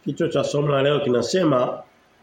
Kichwa cha somo la leo kinasema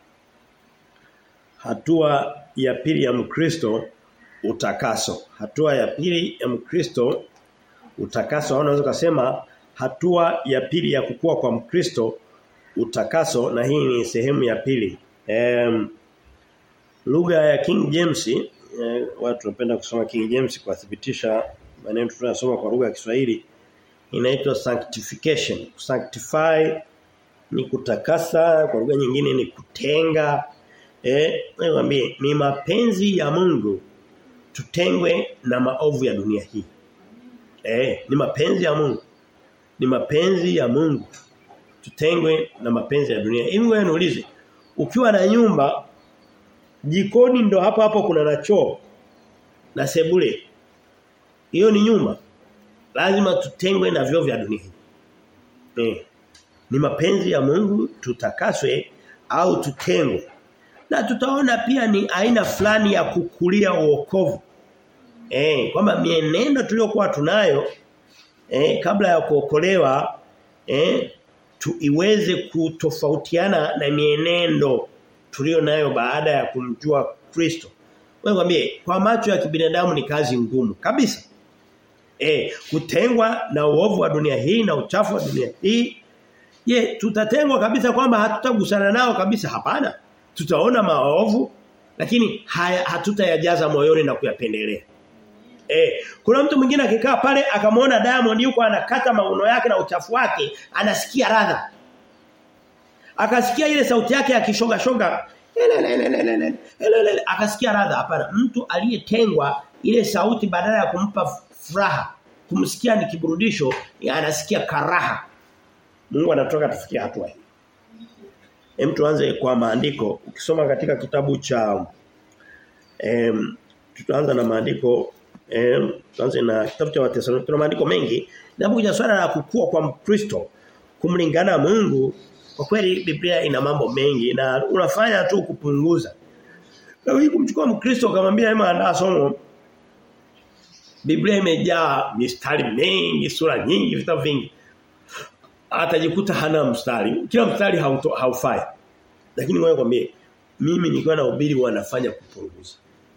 hatua ya pili ya Mkristo utakaso. Hatua ya pili ya Mkristo utakaso au unaweza kusema hatua ya pili ya kukua kwa Mkristo utakaso na hii ni sehemu ya pili. Um, lugha ya King James eh, watu wanapenda kusoma King James kwa thibitisha maneno tunayosoma kwa lugha ya Kiswahili inaitwa sanctification. Sanctify ni kutakasa, kwa lugha nyingine ni kutenga. Eh, niwaambie ni mapenzi ya Mungu tutengwe na maovu ya dunia hii. Eh, ni mapenzi ya Mungu. Ni mapenzi ya Mungu tutengwe na mapenzi ya dunia. Hivi wewe niulize, ukiwa na nyumba jikoni ndo hapo hapo kuna na choo na sebule. Hiyo ni nyumba. Lazima tutengwe na vyo vya dunia hii. Eh. Ni mapenzi ya Mungu tutakaswe au tutengwe. Na tutaona pia ni aina fulani ya kukulia uokovu. Eh, kwamba mienendo tuliyokuwa tunayo eh, kabla ya kuokolewa eh, tu iweze kutofautiana na mienendo tulio nayo baada ya kumjua Kristo. Wewe mwambie kwa macho ya kibinadamu ni kazi ngumu kabisa. Eh, kutengwa na uovu wa dunia hii na uchafu wa dunia hii. Je, tutatengwa kabisa kwamba hatutagusana nao kabisa hapana. Tutaona maovu lakini haya hatutayajaza moyoni na kuyapendelea. Eh, kuna mtu mwingine akikaa pale akamwona Diamond yuko anakata mauno yake na uchafu wake, anasikia radha. Akasikia ile sauti yake akishoga shoga. Akasikia radha hapana. Mtu aliyetengwa ile sauti badala ya kumpa furaha, kumsikia ni kiburudisho, anasikia karaha. Mungu anatoka tufikia hatua hii. Hem tuanze kwa maandiko. Ukisoma katika kitabu cha em tutaanza na maandiko em tuanze na kitabu cha Wathesalonike. Tuna maandiko mengi. Napokuja swala la kukua kwa Mkristo, kumlingana Mungu, kwa kweli Biblia ina mambo mengi na unafanya tu kupunguza. Na wewe kumchukua Mkristo ukamwambia hema andaa somo Biblia imejaa mistari mingi, sura nyingi, vitabu vingi. Atajikuta hana mstari. Kila mstari hauto, haufai. Lakini ngoja kwambie mimi nikiwa na ubiri wanafanya kupunguza.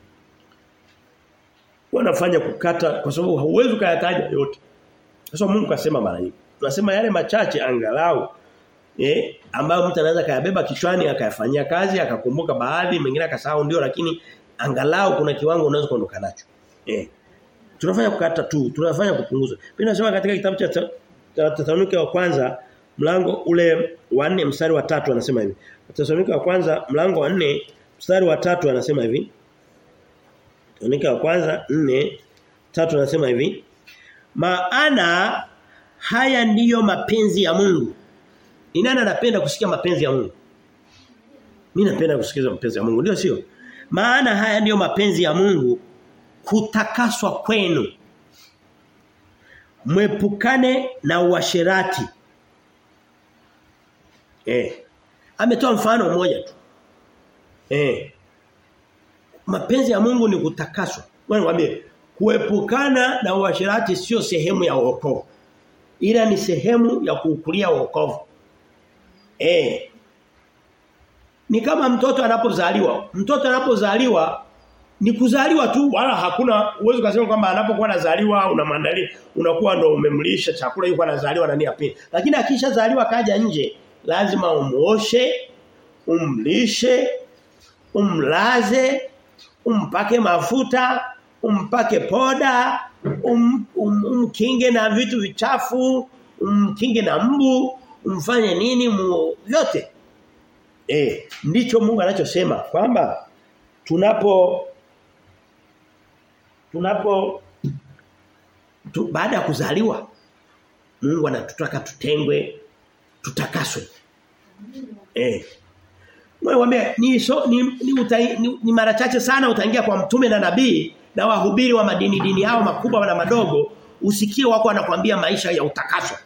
Wanafanya kukata kwa sababu hauwezi kuyataja yote. Sasa Mungu kasema mara nyingi. Tunasema yale machache angalau eh ambayo mtu anaweza kayabeba kichwani akayafanyia kazi akakumbuka baadhi mengine akasahau ndio lakini angalau kuna kiwango unaweza kuondoka nacho. Eh tunafanya kukata tu, tunafanya kupunguza. Pia nasema katika kitabu cha Wathesalonike wa kwanza mlango ule wa 4 mstari wa tatu anasema hivi. Wathesalonike wa kwanza mlango wa 4 mstari wa tatu anasema hivi. Wathesalonike wa kwanza 4 tatu anasema hivi. Maana haya ndiyo mapenzi ya Mungu. Ni nani anapenda kusikia mapenzi ya Mungu? Mimi napenda kusikiza mapenzi ya Mungu, ndio sio? Maana haya ndiyo mapenzi ya Mungu kutakaswa kwenu. Mwepukane na uasherati. Eh. Ametoa mfano mmoja tu. Eh. Mapenzi ya Mungu ni kutakaswa. Wewe niambie, kuepukana na uasherati sio sehemu ya wokovu. Ila ni sehemu ya kuukulia wokovu. Eh. Ni kama mtoto anapozaliwa. Mtoto anapozaliwa ni kuzaliwa tu wala hakuna uwezo kusema kwamba anapokuwa anazaliwa unamwandalia unakuwa ndo umemlisha chakula yuko anazaliwa na nia pili lakini akishazaliwa kaja nje lazima umuoshe umlishe umlaze umpake mafuta umpake poda um, um, umkinge na vitu vichafu umkinge na mbu umfanye nini mu, vyote eh ndicho Mungu anachosema kwamba tunapo tunapo tu, baada ya kuzaliwa Mungu anatutaka tutengwe tutakaswe. Eh. Wewe ni, so, ni, ni, utai, ni, ni mara chache sana utaingia kwa mtume na nabii na wahubiri wa madini dini hao makubwa na madogo usikie wako anakuambia maisha ya utakaso.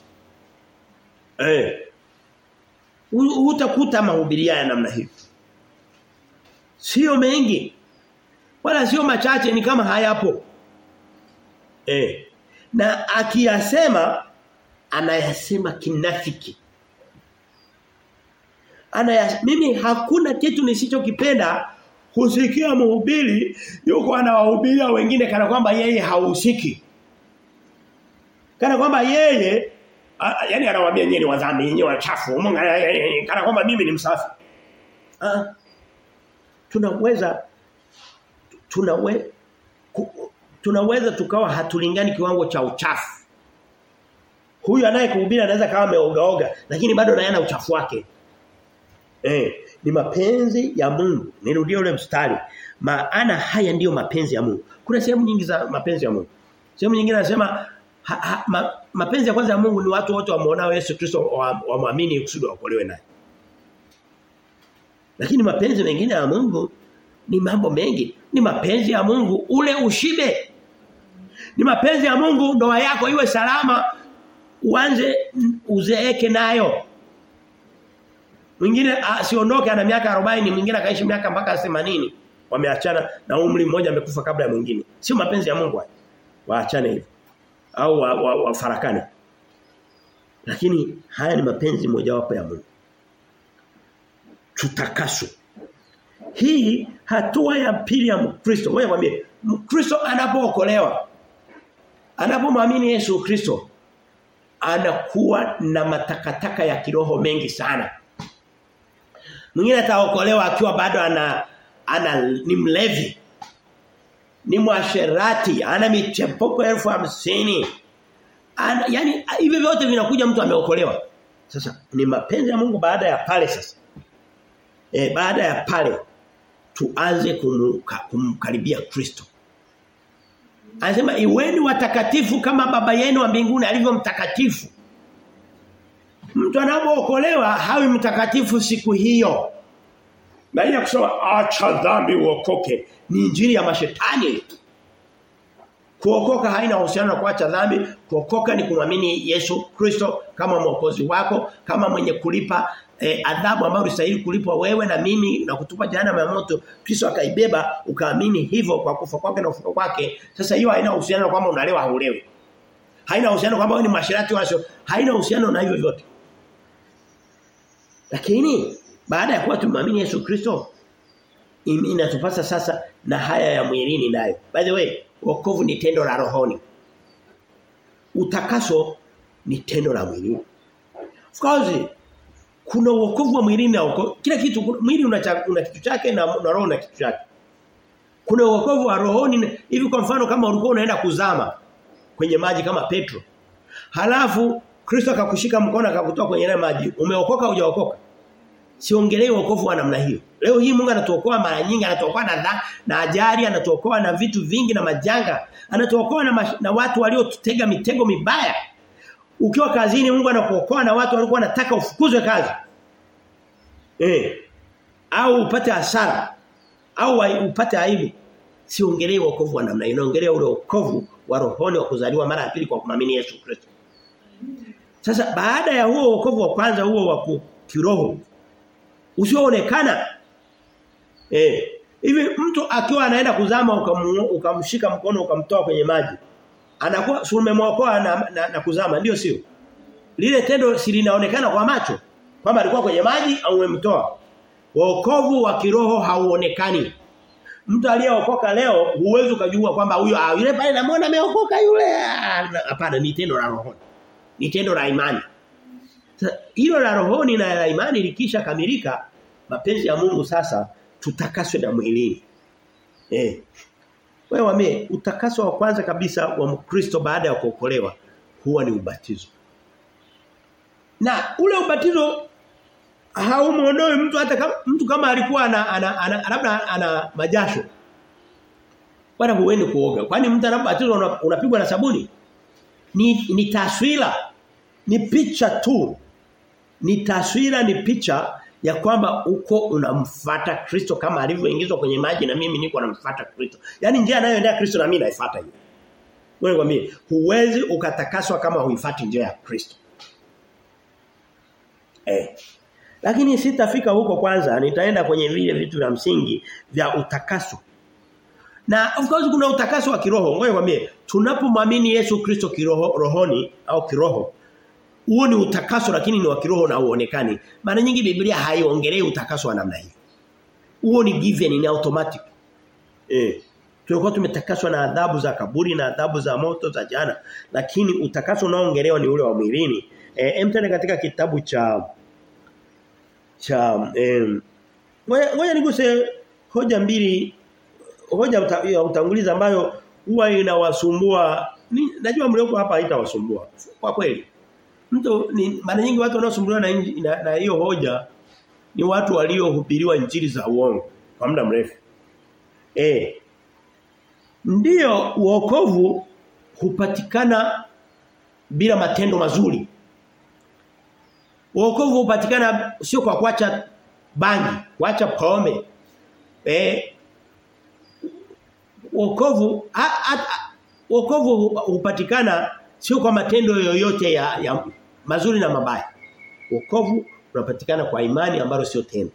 Eh. Utakuta mahubiri ya namna hiyo. Sio mengi. Wala sio machache ni kama hayapo. Eh. Na akiyasema anayasema kinafiki. ana mimi hakuna kitu nisichokipenda kusikia mhubiri yuko anawahubiria wengine kana kwamba yeye hahusiki. Kana kwamba yeye yani anawaambia nyinyi wadhambi nyinyi wachafu Mungu kana kwamba mimi ni msafi. Ah. Tunaweza tunawe ku, tunaweza tukawa hatulingani kiwango cha uchafu. Huyu anayekuhubiri anaweza kama ameogaoga lakini bado anayana uchafu wake. Eh, ni mapenzi ya Mungu. Nirudie ule mstari. Maana haya ndiyo mapenzi ya Mungu. Kuna sehemu nyingi za mapenzi ya Mungu. Sehemu nyingine anasema ha, ha, ma, mapenzi ya kwanza ya Mungu ni watu wote wamuonao Yesu Kristo wamwamini wa kusudi waokolewe naye. Lakini mapenzi mengine ya Mungu ni mambo mengi. Ni mapenzi ya Mungu ule ushibe. Ni mapenzi ya Mungu ndoa yako iwe salama uanze uzeeke nayo. Mwingine asiondoke ana miaka 40, mwingine akaishi miaka mpaka 80. Wameachana na umri mmoja amekufa kabla ya mwingine. Sio mapenzi ya Mungu haya. Waachane hivyo. Au wafarakane. Wa, wa Lakini haya ni mapenzi mojawapo ya Mungu. Tutakaso. Hii hatua ya pili ya Mkristo. Wewe mwambie, Mkristo anapookolewa anapomwamini Yesu Kristo anakuwa na matakataka ya kiroho mengi sana. Mwingine ataokolewa akiwa bado ana ana ni mlevi. Ni mwasherati, ana michepuko elfu hamsini. Ana, yani hivi vyote vinakuja mtu ameokolewa. Sasa ni mapenzi ya Mungu baada ya pale sasa. E, baada ya pale tuanze kumuka, kumkaribia Kristo. Anasema iweni watakatifu kama baba yenu wa mbinguni alivyo mtakatifu. Mtu anapookolewa hawi mtakatifu siku hiyo. Na ile kusema acha dhambi uokoke ni injili ya mashetani. Kuokoka haina uhusiano na kuacha dhambi, kuokoka ni kumwamini Yesu Kristo kama mwokozi wako, kama mwenye kulipa eh, adhabu ambayo ulistahili kulipwa wewe na mimi na kutupa jana ya moto Kristo akaibeba ukaamini hivyo kwa kufa kwake na ufufuko kwake sasa hiyo haina uhusiano kwamba unalewa haulewi haina uhusiano kwamba wewe ni mashirati wasio haina uhusiano na hivyo vyote lakini baada ya kuwa tumamini Yesu Kristo inatupasa sasa na haya ya mwilini nayo by the way wokovu ni tendo la rohoni utakaso ni tendo la mwilini of course kuna wokovu wa mwilini na wokovu. Kila kitu mwili una, una kitu chake na, na roho na kitu chake. Kuna wokovu wa rohoni hivi kwa mfano kama ulikuwa unaenda kuzama kwenye maji kama Petro. Halafu Kristo akakushika mkono akakutoa kwenye ile maji. Umeokoka hujaokoka? Siongelee wokovu wa namna hiyo. Leo hii Mungu anatuokoa mara nyingi, anatuokoa na dha, na ajali, anatuokoa na vitu vingi na majanga. Anatuokoa na, mash, na watu waliotutega mitego mibaya. Ukiwa kazini Mungu anakuokoa na watu walikuwa wanataka ufukuzwe kazi. Eh. Au upate hasara au upate aibu. Siongelee wokovu wa namna hiyo, naongelea ule wokovu wa rohoni wa kuzaliwa mara ya pili kwa kumamini Yesu Kristo. Sasa baada ya huo wokovu wa kwanza huo wa kiroho usioonekana eh hivi mtu akiwa anaenda kuzama ukamshika mkono ukamtoa kwenye maji anakuwa si umemwokoa na, na, na kuzama ndio sio lile tendo si linaonekana kwa macho kwamba alikuwa kwenye maji au umemtoa wokovu wa kiroho hauonekani mtu aliyeokoka leo huwezi kujua kwamba huyo ah yule pale namuona ameokoka yule hapana ni tendo la roho ni tendo la imani hilo la rohoni na la imani likisha kamilika mapenzi ya Mungu sasa tutakaswe na mwilini eh wewe wame utakaso wa kwanza kabisa wa Mkristo baada ya kuokolewa huwa ni ubatizo. Na ule ubatizo haumuondoe mtu hata kama mtu kama alikuwa ana, ana, ana labda ana majasho. Bwana huendi kuoga. Kwani mtu anapobatizwa unapigwa na sabuni? Ni ni taswira. Ni picha tu. Ni taswira ni picha ya kwamba uko unamfuata Kristo kama alivyoingizwa kwenye maji na mimi niko namfuata Kristo. Yaani njia anayoendea Kristo na mimi naifuata hiyo. Wewe kwambie huwezi ukatakaswa kama huifuati njia ya Kristo. Eh. Lakini sitafika huko kwanza, nitaenda kwenye vile vitu vya msingi vya utakaso. Na of course kuna utakaso wa kiroho. Ngoja nikwambie, tunapomwamini Yesu Kristo kiroho rohoni au kiroho, Huo ni utakaso lakini ni wa kiroho na uonekani. Mara nyingi Biblia haiongelei utakaso wa namna hiyo. Huo ni given ni automatic. Eh. Tulikuwa tumetakaswa na adhabu za kaburi na adhabu za moto za jana, lakini utakaso unaoongelewa ni ule wa mwilini. Eh, emtende katika kitabu cha cha eh ngoja niguse hoja mbili hoja uta, ya utangulizi ambayo huwa inawasumbua najua mlioko hapa haitawasumbua kwa kweli mtu ni mara nyingi watu wanaosumbuliwa na na, na hiyo hoja ni watu waliohubiriwa injili za uongo kwa muda mrefu eh ndiyo uokovu hupatikana bila matendo mazuri uokovu hupatikana sio kwa kuacha bangi kuacha pombe eh wokovu wokovu hupatikana sio kwa matendo yoyote ya, ya mazuri na mabaya. Wokovu unapatikana kwa imani ambalo sio tendo.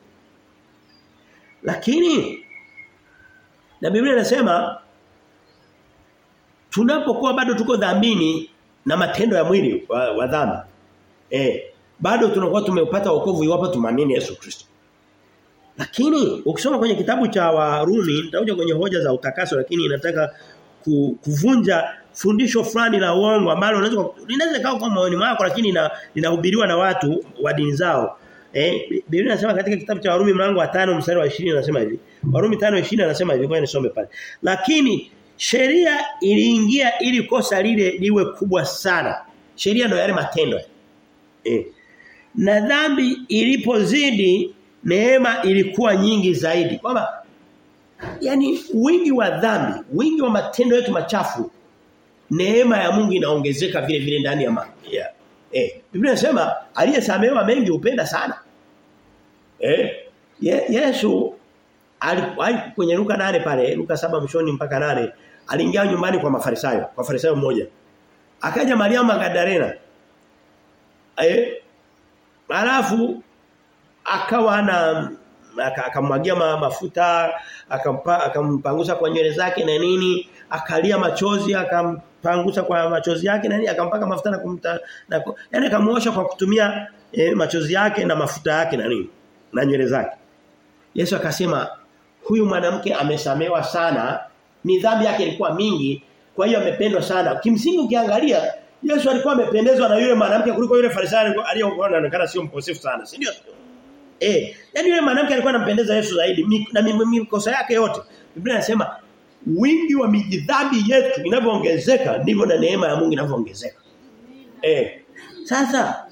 Lakini na Biblia inasema tunapokuwa bado tuko dhambini na matendo ya mwili wa, wa dhambi eh bado tunakuwa tumepata wokovu iwapo tumamini Yesu Kristo. Lakini ukisoma kwenye kitabu cha Warumi nitakuja kwenye hoja za utakaso lakini inataka kuvunja fundisho fulani la uongo ambalo unaweza linaweza kaa kwa moyoni mwako lakini linahubiriwa na watu wa dini zao. Eh Biblia inasema katika kitabu cha Warumi mlango wa 5 mstari wa 20 anasema hivi. Warumi 5:20 anasema hivi kwa nisome pale. Lakini sheria iliingia ili kosa lile liwe kubwa sana. Sheria ndio yale matendo. Eh. Na dhambi ilipozidi neema ilikuwa nyingi zaidi. Kwamba yani wingi wa dhambi, wingi wa matendo yetu machafu neema ya Mungu inaongezeka vile vile ndani ya ma, yeah. eh Biblia inasema aliyesamehewa mengi upenda sana. Eh Ye, Yesu alikuwa kwenye Luka nane pale, Luka saba mshoni mpaka nane aliingia nyumbani kwa Mafarisayo, kwa Farisayo mmoja. Akaja Maria Magdalena. Eh Alafu akawa na akamwagia ma, mafuta akampa akampangusa kwa nywele zake na nini akalia machozi akampangusa kwa machozi yake na nini akampaka mafuta na kumta na yani akamuosha kwa kutumia e, machozi yake na mafuta yake na nini na nywele zake Yesu akasema huyu mwanamke amesamewa sana ni dhambi yake ilikuwa mingi kwa hiyo amependwa sana kimsingi ukiangalia Yesu alikuwa amependezwa na yule mwanamke kuliko yule farisayo aliyokuwa anaonekana sio mkosefu sana si ndio Eh, yani yule mwanamke alikuwa anampendeza Yesu zaidi na mikosa yake yote. Biblia inasema wingi wa mijidhambi yetu inavyoongezeka ndivyo na neema ya Mungu inavyoongezeka. Eh. Sasa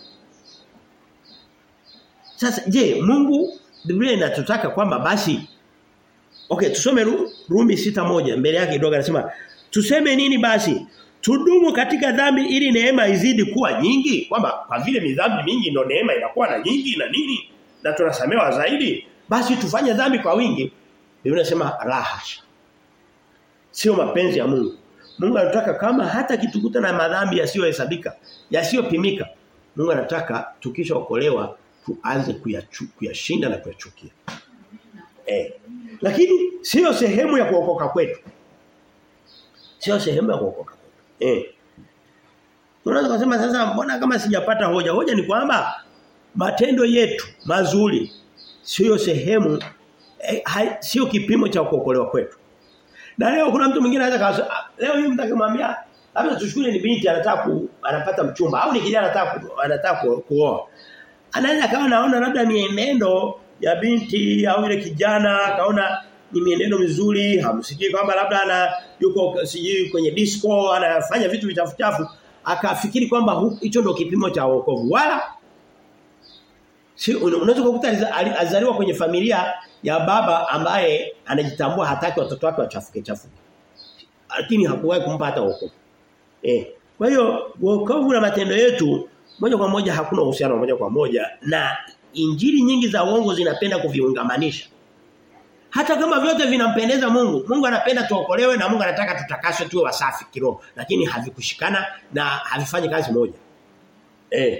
Sasa je, Mungu Biblia inatutaka kwamba basi Okay, tusome Rumi sita moja mbele yake kidogo anasema tuseme nini basi? Tudumu katika dhambi ili neema izidi kuwa nyingi kwamba kwa vile midhambi mingi ndio neema inakuwa na nyingi na nini? na tunasamewa zaidi basi tufanye dhambi kwa wingi Biblia inasema rahasha sio mapenzi ya Mungu Mungu anataka kama hata kitukuta na madhambi yasiyohesabika yasiyopimika Mungu anataka tukishaokolewa tuanze kuyashinda na kuyachukia eh lakini sio sehemu ya kuokoka kwetu sio sehemu ya kuokoka kwetu eh Unaweza kusema sasa mbona kama sijapata hoja hoja ni kwamba matendo yetu mazuri sio sehemu eh, sio kipimo cha kuokolewa kwetu. Na leo kuna mtu mwingine anaweza leo hii mtakimwambia labda tushukuru ni binti anataka ku, anapata mchumba au ni kijana anataka anataka kuoa. Anaweza kama naona labda mienendo ya binti au ile kijana akaona ni mienendo mizuri hamsikii kwamba labda ana yuko sijui kwenye disco anafanya vitu vichafu chafu akafikiri kwamba hicho ndio kipimo cha wokovu wala Si unaweza kukuta alizaliwa kwenye familia ya baba ambaye anajitambua hataki watoto wake wachafuke chafuke. Lakini hakuwahi kumpa hata wokovu. Eh. Kwa hiyo wokovu na matendo yetu moja kwa moja hakuna uhusiano moja kwa moja na injili nyingi za uongo zinapenda kuviungamanisha. Hata kama vyote vinampendeza Mungu, Mungu anapenda tuokolewe na Mungu anataka tutakaswe tuwe wasafi kiroho, lakini havikushikana na havifanyi kazi moja. Eh.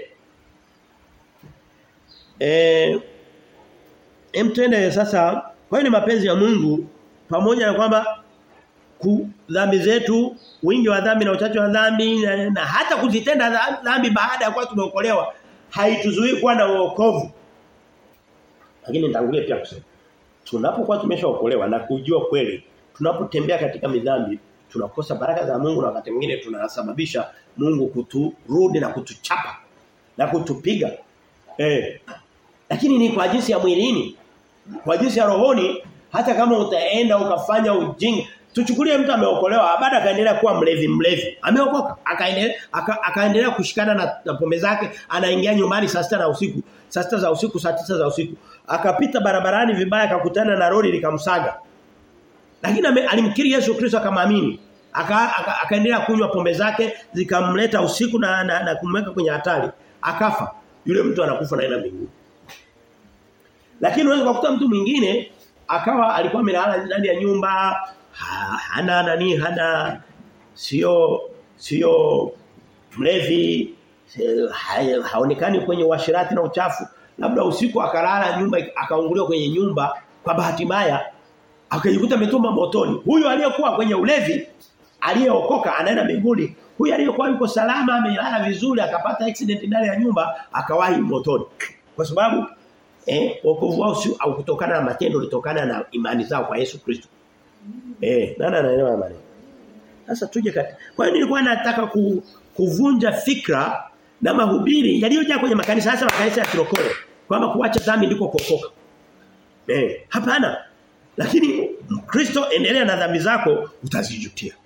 Eh Emtende sasa kwa hiyo ni mapenzi ya Mungu pamoja na kwamba ku, dhambi zetu, wingi wa dhambi na uchache wa dhambi na, na hata kuzitenda dhambi baada ya kuwa tumeokolewa haituzuii kuwa na wokovu. Lakini nitangulie pia kusema tunapokuwa tumeshaokolewa na kujua kweli tunapotembea katika midhambi tunakosa baraka za Mungu na wakati mwingine tunasababisha Mungu kuturudi na kutuchapa na kutupiga. Eh. Lakini ni kwa jinsi ya mwilini. Kwa jinsi ya rohoni hata kama utaenda ukafanya ujinga tuchukulie mtu ameokolewa baada akaendelea kuwa mlevi mlevi ameokoka akaendelea aka, akaendelea kushikana na, na pombe zake anaingia nyumbani saa sita na usiku saa sita za usiku saa tisa za usiku akapita barabarani vibaya akakutana na lori likamsaga lakini alimkiri Yesu Kristo akamwamini akaendelea aka, aka kunywa pombe zake zikamleta usiku na, na, na kumweka kwenye hatari akafa yule mtu anakufa naenda mbinguni lakini unaweza kukuta mtu mwingine akawa alikuwa amelala ndani ya nyumba ha, hana nani hana sio sio mlevi ha, haonekani kwenye washirati na uchafu labda usiku akalala nyumba akaunguliwa kwenye nyumba kwa bahati mbaya akajikuta ametuma motoni huyo aliyekuwa kwenye ulevi aliyeokoka anaenda mbinguni huyu aliyekuwa yuko salama amelala vizuri akapata accident ndani ya nyumba akawahi motoni kwa sababu eh wokovu wao si au kutokana na matendo litokana na imani zao kwa Yesu Kristo eh nani anaelewa maneno sasa tuje kati kwa hiyo nilikuwa nataka ku, kuvunja fikra na mahubiri yaliyojaa kwenye makanisa hasa makanisa ya kirokole kwamba kuacha dhambi ndiko kuokoka eh hapana lakini Kristo endelea na dhambi zako utazijutia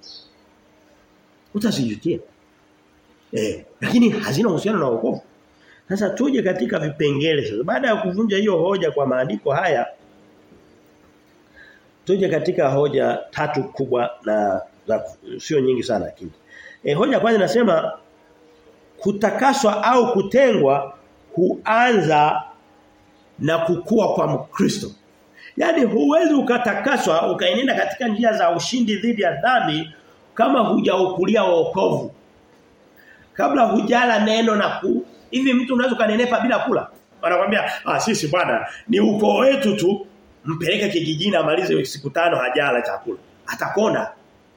utazijutia eh lakini hazina uhusiano na wokovu sasa tuje katika vipengele sasa. Baada ya kuvunja hiyo hoja kwa maandiko haya tuje katika hoja tatu kubwa na za sio nyingi sana lakini. E, hoja kwanza nasema kutakaswa au kutengwa huanza na kukua kwa Mkristo. Yaani huwezi ukatakaswa ukaenenda katika njia za ushindi dhidi ya dhambi kama hujaukulia wokovu. Kabla hujala neno na ku hivi mtu unaweza kanenepa bila kula wanakuambia ah sisi bwana ni ukoo wetu tu mpeleke kijijini amalize siku tano hajala chakula atakonda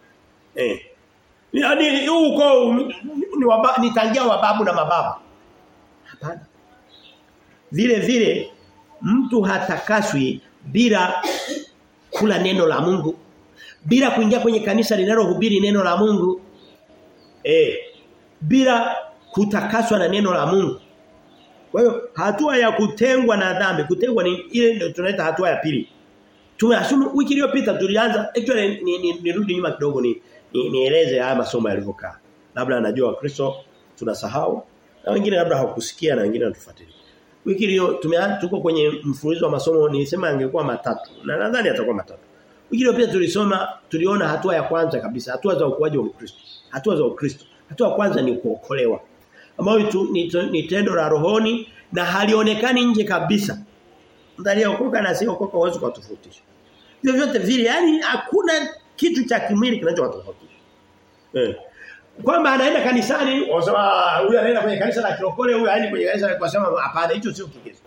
eh yaani huko ni waba, ni tangia wababu na mababu hapana vile vile mtu hatakaswi bila kula neno la Mungu bila kuingia kwenye kanisa linalohubiri neno la Mungu eh bila kutakaswa na neno la Mungu. Kwa hiyo hatua ya kutengwa na dhambi, kutengwa ni ile ndio tunaita hatua ya pili. Tumeasumu wiki iliyopita tulianza actually ni, ni, nirudi nyuma kidogo ni nieleze ni haya masomo yalivyokaa. Labda anajua Kristo tunasahau na wengine labda hawakusikia na wengine wanatufuatilia. Wiki iliyo tumeanza tuko kwenye mfululizo wa masomo nilisema angekuwa matatu na nadhani atakuwa matatu. Wiki iliyopita tulisoma tuliona hatua ya kwanza kabisa, hatua za ukuaji wa Kristo. Hatua za Ukristo. Hatua ya kwanza ni kuokolewa ambayo ni, ni tendo la rohoni na halionekani nje kabisa. Mtu aliyeokoka na siokoka huwezi kutofautisha. Hivyo vyote vile yani hakuna kitu cha kimwili kinachowatofautisha. Eh. Kwamba anaenda kanisani, wasema huyu anaenda kwenye kanisa la kirokole, huyu haendi kwenye kanisa la kusema hapana hicho sio kigezo.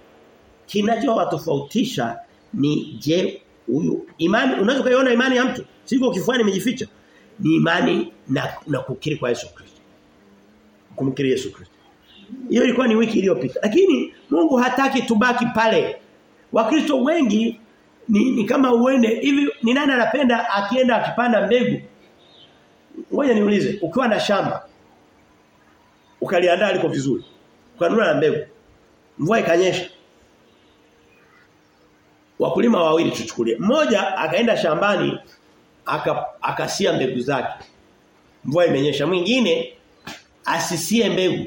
Kinachowatofautisha ni je huyu imani unaweza kuiona imani ya mtu siko kifuani imejificha ni imani na, na kukiri kwa Yesu Kristo kumkiri Yesu Kristo. Hiyo ilikuwa ni wiki iliyopita. Lakini Mungu hataki tubaki pale. Wakristo wengi ni, ni kama uende hivi ni nani anapenda akienda akipanda mbegu? Ngoja niulize, ukiwa na shamba ukaliandaa liko vizuri. Ukanunua na mbegu. Mvua ikanyesha. Wakulima wawili tuchukulie. Mmoja akaenda shambani aka, akasia mbegu zake. Mvua imenyesha. Mwingine asisie mbegu.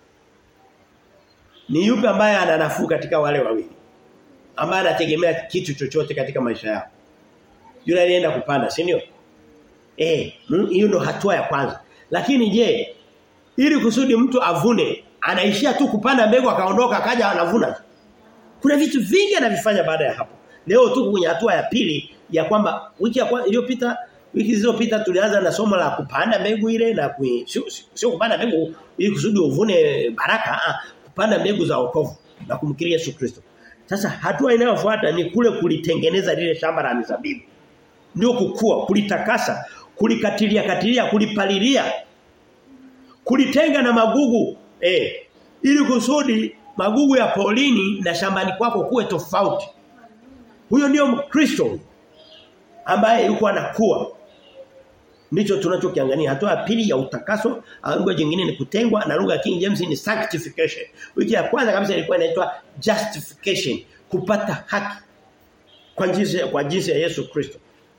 Ni yupi ambaye ana nafuu katika wale wawili? Ambaye anategemea kitu chochote katika maisha yao. Yule alienda kupanda, si ndio? Eh, hiyo ndo hatua ya kwanza. Lakini je, ili kusudi mtu avune, anaishia tu kupanda mbegu akaondoka akaja anavuna. Kuna vitu vingi anavifanya baada ya hapo. Leo tuko kwenye hatua ya pili ya kwamba wiki ya iliyopita wiki zilizopita tulianza na somo la kupanda mbegu ile na kui, sio, sio kupanda mbegu ili kusudi uvune baraka, ah, kupanda mbegu za wokovu na kumkiri Yesu Kristo. Sasa hatua inayofuata ni kule kulitengeneza lile shamba la mizabibu. ndio kukua, kulitakasa, kulikatilia katilia, kulipalilia. Kulitenga na magugu eh ili kusudi magugu ya polini na shambani kwako kuwe tofauti. Huyo ndio Mkristo ambaye yuko anakuwa. Ndicho tunachokiangalia. Hatua ya pili ya utakaso, lugha nyingine ni kutengwa na lugha ya King James ni sanctification. Wiki ya kwanza kabisa ilikuwa inaitwa justification, kupata haki kwa jinsi kwa jinsi ya Yesu Kristo.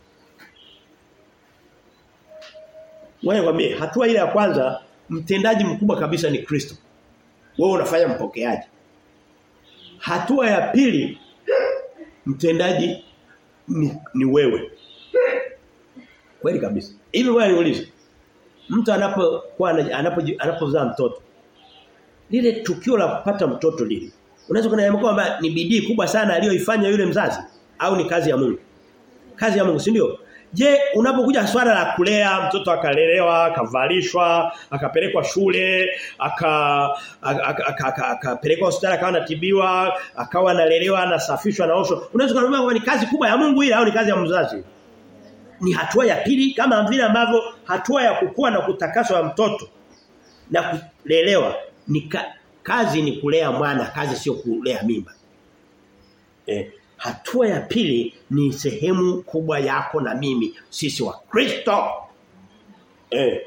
Wewe kwambie hatua ile ya kwanza mtendaji mkubwa kabisa ni Kristo. Wewe unafanya mpokeaji. Hatua ya pili mtendaji ni, ni wewe. Kweli kabisa. Hivi wewe niulize. Mtu anapokuwa anapo anapozaa mtoto. Lile tukio la kupata mtoto lile. Unaweza kuniambia kwamba ni bidii kubwa sana aliyoifanya yule mzazi au ni kazi ya Mungu? Kazi ya Mungu, si ndio? Je, unapokuja swala la kulea mtoto akalelewa, akavalishwa, akapelekwa shule, aka akapelekwa hospitali akawa anatibiwa, akawa analelewa, anasafishwa, anaoshwa. Unaweza kuniambia kwamba ni kazi kubwa ya Mungu ile au ni kazi ya mzazi? Ni hatua ya pili kama vile ambavyo hatua ya kukua na kutakaswa mtoto na kulelewa ni ka, kazi ni kulea mwana, kazi sio kulea mimba. Eh, hatua ya pili ni sehemu kubwa yako na mimi sisi wa Kristo. Eh.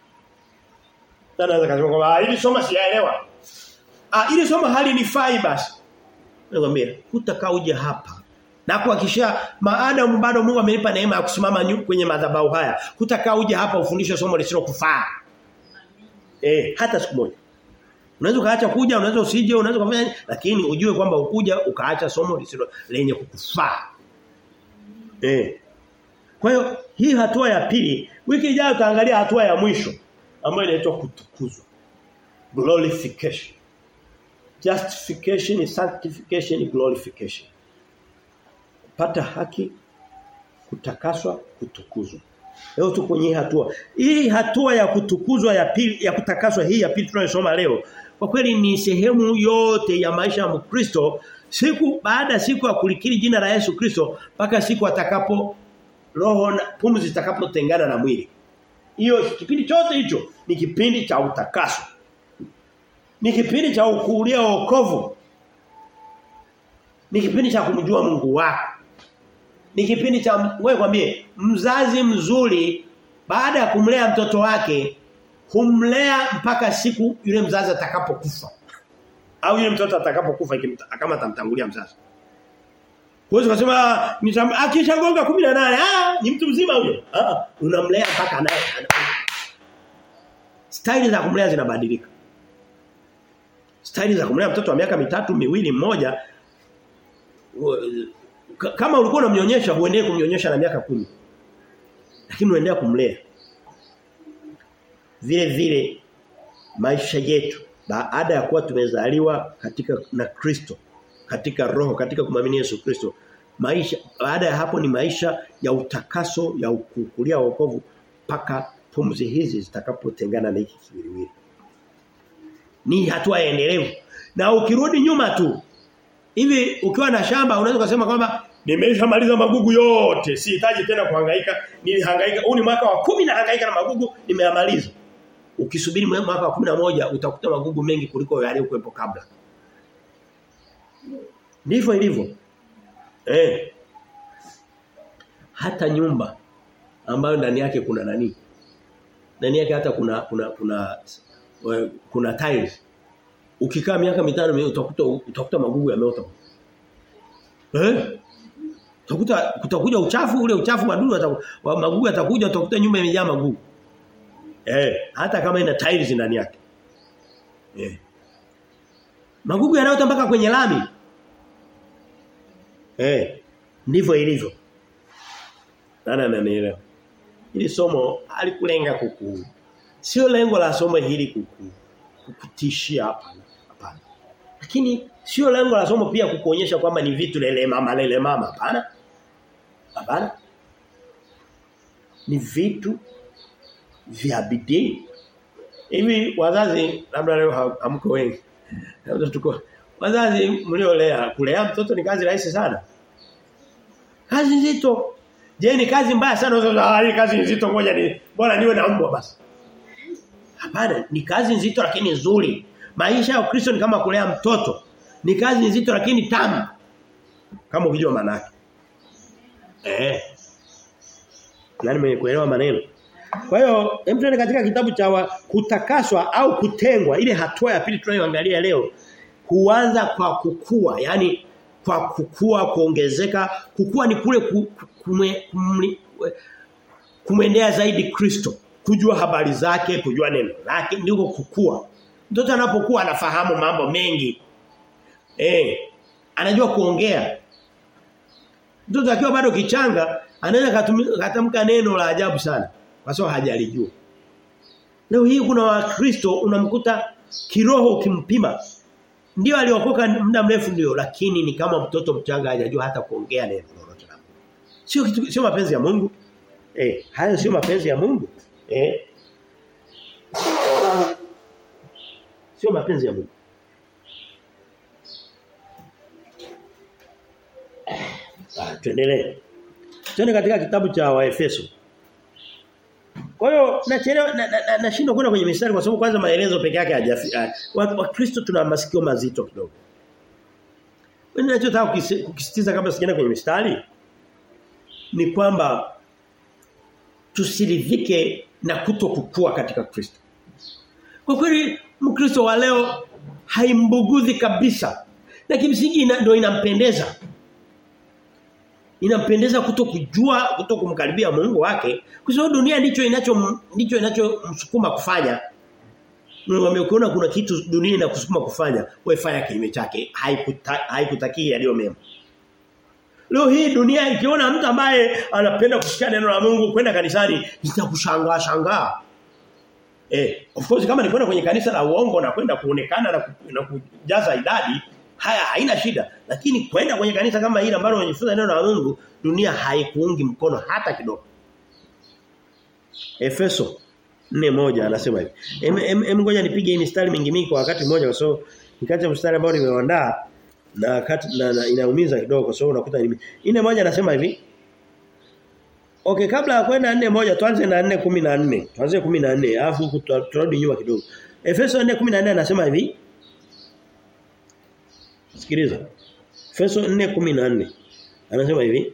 Tana kasema kwamba hili somo siyaelewa. Ah ili somo hali ni fai basi. Nakwambia hutakaa uje hapa. Na kuhakikishia maadamu bado Mungu amenipa neema ya kusimama kwenye madhabahu haya. Hutakaa uje hapa ufundishe somo lisilo kufaa. Eh, hata siku moja. Unaweza ukaacha kuja, unaweza usije, unaweza kufanya lakini ujue kwamba ukuja ukaacha somo lisilo lenye kukufaa. Eh. Kwa hiyo hii hatua ya pili, wiki ijayo tutaangalia hatua ya mwisho ambayo inaitwa kutukuzwa. Glorification. Justification, sanctification, glorification. Kupata haki, kutakaswa, kutukuzwa. Leo tuko kwenye hatua. Hii hatua ya kutukuzwa ya pili ya kutakaswa hii ya pili tunayosoma leo kwa kweli ni sehemu yote ya maisha ya Mkristo siku baada siku ya kulikiri jina la Yesu Kristo mpaka siku atakapo roho na pumzi zitakapotengana na mwili. Hiyo kipindi chote hicho ni kipindi cha utakaso. Ni kipindi cha ukulia wokovu. Ni kipindi cha kumjua Mungu wako. Ni kipindi cha wewe kwambie mzazi mzuri baada ya kumlea mtoto wake humlea mpaka siku yule mzazi atakapokufa. Au yule mtoto atakapokufa kama atamtangulia mzazi. Huwezi kusema akishagonga 18 ah ni mtu mzima huyo. Ah unamlea mpaka naye. Staili za kumlea zinabadilika. Staili za kumlea mtoto wa miaka mitatu, miwili, mmoja kama ulikuwa unamnyonyesha huendelee kumnyonyesha na miaka kumi Lakini unaendelea kumlea. Vile vile maisha yetu baada ya kuwa tumezaliwa katika na Kristo katika roho katika kumwamini Yesu Kristo maisha baada ya hapo ni maisha ya utakaso ya ukukulia wokovu paka pumzi hizi zitakapotengana na hiki kiwiliwili ni hatua endelevu na ukirudi nyuma tu hivi ukiwa na shamba unaweza kusema kwamba nimeshamaliza magugu yote sihitaji tena kuhangaika nilihangaika huu ni mwaka wa kumi na hangaika na magugu nimeyamaliza ukisubiri mwaka wa 11 utakuta magugu mengi kuliko yaliyokuwepo kabla. Ndivyo ilivyo. Eh. Hata nyumba ambayo ndani yake kuna nani? Ndani yake hata kuna kuna kuna kuna, kuna tiles. Ukikaa miaka mitano utakuta utakuta magugu yameota. Eh? Utakuta kutakuja uchafu ule uchafu madudu magugu yatakuja utakuta nyumba imejaa magugu. Eh, hata kama ina tiles ndani yake. Eh. Magugu yanaota mpaka kwenye lami. Eh, ndivyo ilivyo. Nani ananielewa? Hili somo halikulenga kuku. Sio lengo la somo hili kuku kukutishia hapa. Hapana. Lakini sio lengo la somo pia kukuonyesha kwamba ni vitu lele mama lele mama hapana. Hapana. Ni vitu vya bidii. Hivi wazazi labda leo hamko wengi. Labda tuko wazazi mliolea kulea mtoto ni kazi rahisi sana. Kazi nzito. Je, ni kazi mbaya sana unaweza hii kazi nzito ngoja ni bora niwe na mbwa basi. Hapana, ni kazi nzito lakini nzuri. Maisha ya Ukristo ni kama kulea mtoto. Ni kazi nzito lakini tamu. Kama ukijua maana yake. Eh. Nani mwenye kuelewa maneno? Kwa hiyo hem tuende katika kitabu cha wa, kutakaswa au kutengwa ile hatua ya pili tunayoangalia leo huanza kwa kukua yani kwa kukua kuongezeka kukua ni kule ku, kume, kumli, kumwendea zaidi Kristo kujua habari zake kujua neno lake ndiko kukua mtoto anapokuwa anafahamu mambo mengi eh anajua kuongea mtoto akiwa bado kichanga anaweza katamka neno la ajabu sana kwa sababu hajalijua leo hii kuna wakristo unamkuta kiroho ukimpima ndio aliokoka muda mrefu ndio lakini ni kama mtoto mchanga hajajua hata kuongea neno lolote la Mungu. Sio kitu sio mapenzi ya Mungu. Eh, hayo sio mapenzi ya Mungu. Eh. Sio mapenzi ya Mungu. Ah, tuendelee. Tuende katika kitabu cha Waefeso. Kwa hiyo nachelewa nashindwa na, na, na kwenda kwenye mistari kwa sababu kwanza maelezo peke yake hajafika. Wakristo tuna masikio mazito kidogo. Mimi ninachotaka kukisitiza kabla sijaenda kwenye mistari ni kwamba tusiridhike na kutokukua katika Kristo. Kwa kweli Mkristo wa leo haimbuguzi kabisa. Na kimsingi ndio inampendeza inampendeza kutokujua kutokumkaribia Mungu wake kwa sababu dunia ndicho inacho ndicho inachomsukuma kufanya Mwambie ukiona kuna kitu dunia inakusukuma kufanya wewe fanya kinyume chake haikutaki yaliyo mema Leo hii dunia ikiona mtu ambaye anapenda kusikia neno la Mungu kwenda kanisani itakushangaa shangaa Eh of course kama ni kwenda kwenye kanisa la uongo na kwenda kuonekana na, na kujaza idadi haya haina shida lakini kwenda kwenye kanisa kama hili ambalo unajifunza neno la Mungu dunia haikuungi mkono hata kidogo Efeso 4:1 anasema hivi em, em, em ngoja nipige hii mistari mingi mingi kwa wakati mmoja kwa sababu nikati mstari ambao nimeandaa na wakati na, na inaumiza kidogo kwa sababu unakuta ni ine moja anasema hivi Okay kabla ya kwenda 4 moja tuanze na 4:14 tuanze 14 alafu turudi nyuma kidogo Efeso 4:14 anasema hivi Sikiliza. Efeso 4:14. Anasema hivi.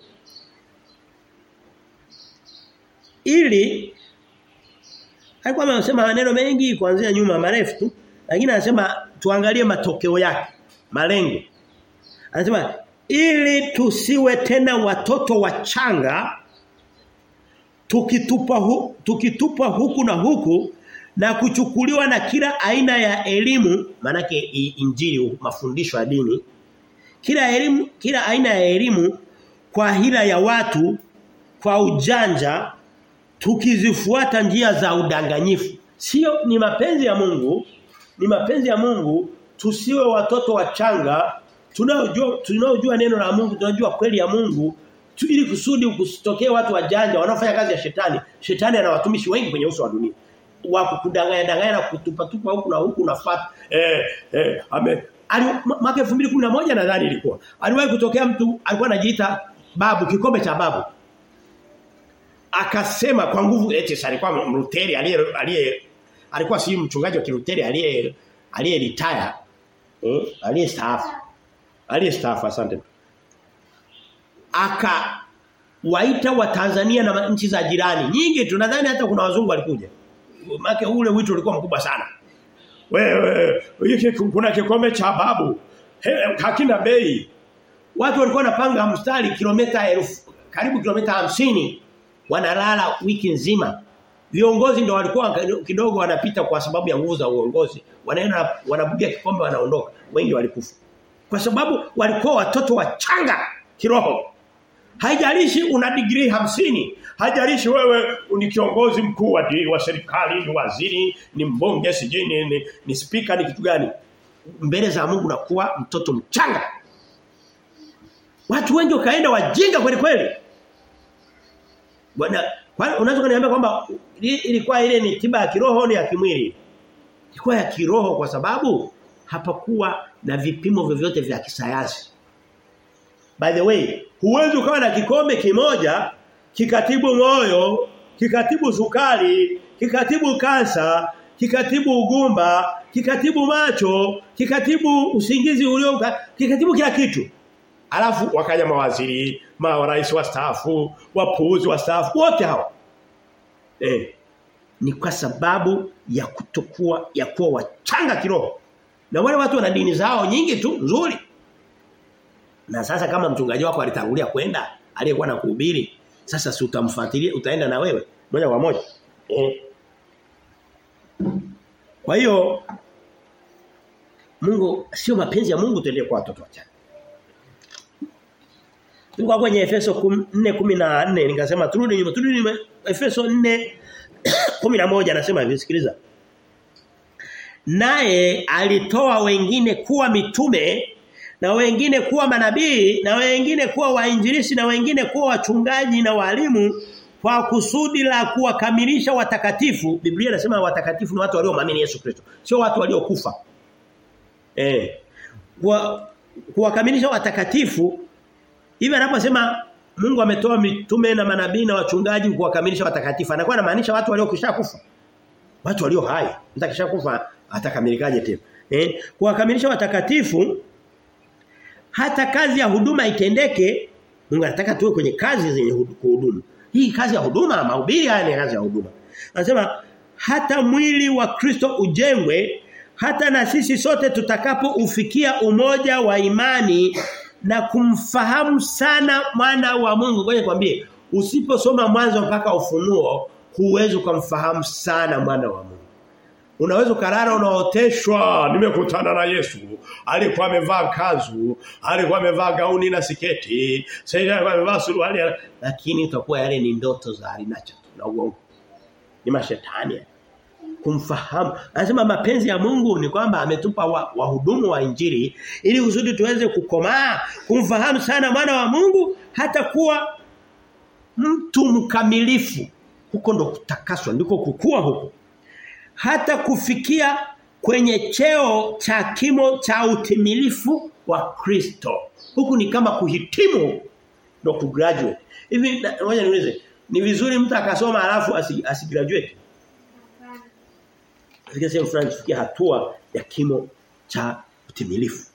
Ili alikuwa anasema maneno mengi kuanzia nyuma marefu tu, lakini anasema tuangalie matokeo yake, malengo. Anasema ili tusiwe tena watoto wachanga tukitupa hu, tukitupa huku na huku na kuchukuliwa na kila aina ya elimu manake injili mafundisho ya dini kila elimu kila aina ya elimu kwa hila ya watu kwa ujanja tukizifuata njia za udanganyifu sio ni mapenzi ya Mungu ni mapenzi ya Mungu tusiwe watoto wachanga tunaojua tunaojua neno la Mungu tunajua kweli ya Mungu tu, ili kusudi kusitokee watu wajanja wanaofanya kazi ya shetani shetani ana watumishi wengi kwenye uso wa dunia wa kudanganya danganya na kutupa tupa huku na huku nafuata eh eh ame ali mwaka 2011 nadhani ilikuwa aliwahi kutokea mtu alikuwa anajiita babu kikombe cha babu akasema kwa nguvu eti alikuwa mruteri aliye aliye alikuwa si mchungaji wa kiruteri aliye aliye retire eh aliye staafu aliye staafu asante aka waita wa Tanzania na nchi za jirani nyingi tunadhani hata kuna wazungu walikuja make ule wito ulikuwa mkubwa sana wewe kuna kikombe cha babu hakina bei watu walikuwa wanapanga mstari kilomita elfu karibu kilomita hamsini wanalala wiki nzima viongozi ndio walikuwa kidogo wanapita kwa sababu ya nguvu za uongozi wanaenda wanabugia kikombe wanaondoka wengi walikufa kwa sababu walikuwa watoto wachanga kiroho Haijalishi una degree hamsini Haijalishi wewe ni kiongozi mkuu wa, wa serikali, ni waziri, ni mbunge, sijui ni, ni, ni speaker ni kitu gani. Mbele za Mungu nakuwa mtoto mchanga. Watu wengi wakaenda wajinga kweli kweli. Bwana, unaweza kuniambia kwamba ilikuwa ile ni tiba ya kiroho ni ya kimwili? Ilikuwa ya kiroho kwa sababu hapakuwa na vipimo vyovyote vya kisayansi. By the way, huwezi ukawa na kikombe kimoja kikatibu moyo, kikatibu sukari, kikatibu kansa, kikatibu ugumba, kikatibu macho, kikatibu usingizi ulio kikatibu kila kitu. Alafu wakaja mawaziri, marais wastaafu, wapuuzi wastaafu, wote hao. Eh. Ni kwa sababu ya kutokuwa ya kuwa wachanga kiroho. Na wale watu wana dini zao nyingi tu nzuri. Na sasa kama mchungaji wako alitangulia kwenda, aliyekuwa na kuhubiri, sasa si utamfuatilia, utaenda na wewe moja kwa moja. Eh. Kwa hiyo Mungu sio mapenzi ya Mungu tuendelee kwa watoto wachanga. Tulikuwa kwenye Efeso 4:14 nikasema turudi nyuma turudi nyuma Efeso 4:11 anasema hivi sikiliza. Naye alitoa wengine kuwa mitume na wengine kuwa manabii na wengine kuwa wainjilisti na wengine kuwa wachungaji na walimu kwa kusudi la kuwakamilisha watakatifu. Biblia inasema watakatifu ni watu waliomwamini Yesu Kristo, sio watu waliokufa. Eh. Kwa kuwakamilisha watakatifu hivi anaposema Mungu ametoa mitume na manabii na wachungaji kuwakamilisha watakatifu. Anakuwa anamaanisha watu waliokisha kufa. Watu walio hai. Mtu akisha kufa atakamilikaje tena? Eh? Kuwakamilisha watakatifu hata kazi ya huduma itendeke Mungu anataka tuwe kwenye kazi zenye kuhudumu. Hii kazi ya huduma, mahubiri haya ni kazi ya huduma. Anasema hata mwili wa Kristo ujengwe hata na sisi sote tutakapo ufikia umoja wa imani na kumfahamu sana mwana wa Mungu. Ngoja nikwambie, usiposoma mwanzo mpaka ufunuo, huwezi kumfahamu sana mwana wa Mungu. Unaweza ukarara unaoteshwa, nimekutana na Yesu. Alikuwa amevaa kanzu, alikuwa amevaa gauni na siketi, sasa alikuwa amevaa suruali, lakini itakuwa yale ni ndoto za alinacho na uongo. Ni mashetani. Kumfahamu. Anasema mapenzi ya Mungu ni kwamba ametupa wahudumu wa, wa injili ili kusudi tuweze kukomaa, kumfahamu sana mwana wa Mungu hata kuwa mtu mkamilifu. Huko ndo kutakaswa, ndiko kukua huko hata kufikia kwenye cheo cha kimo cha utimilifu wa Kristo. Huku ni kama kuhitimu ndo kugraduate. Hivi ngoja niulize, ni vizuri mtu akasoma alafu asigraduate? Katika sehemu fulani tufikia hatua ya kimo cha utimilifu.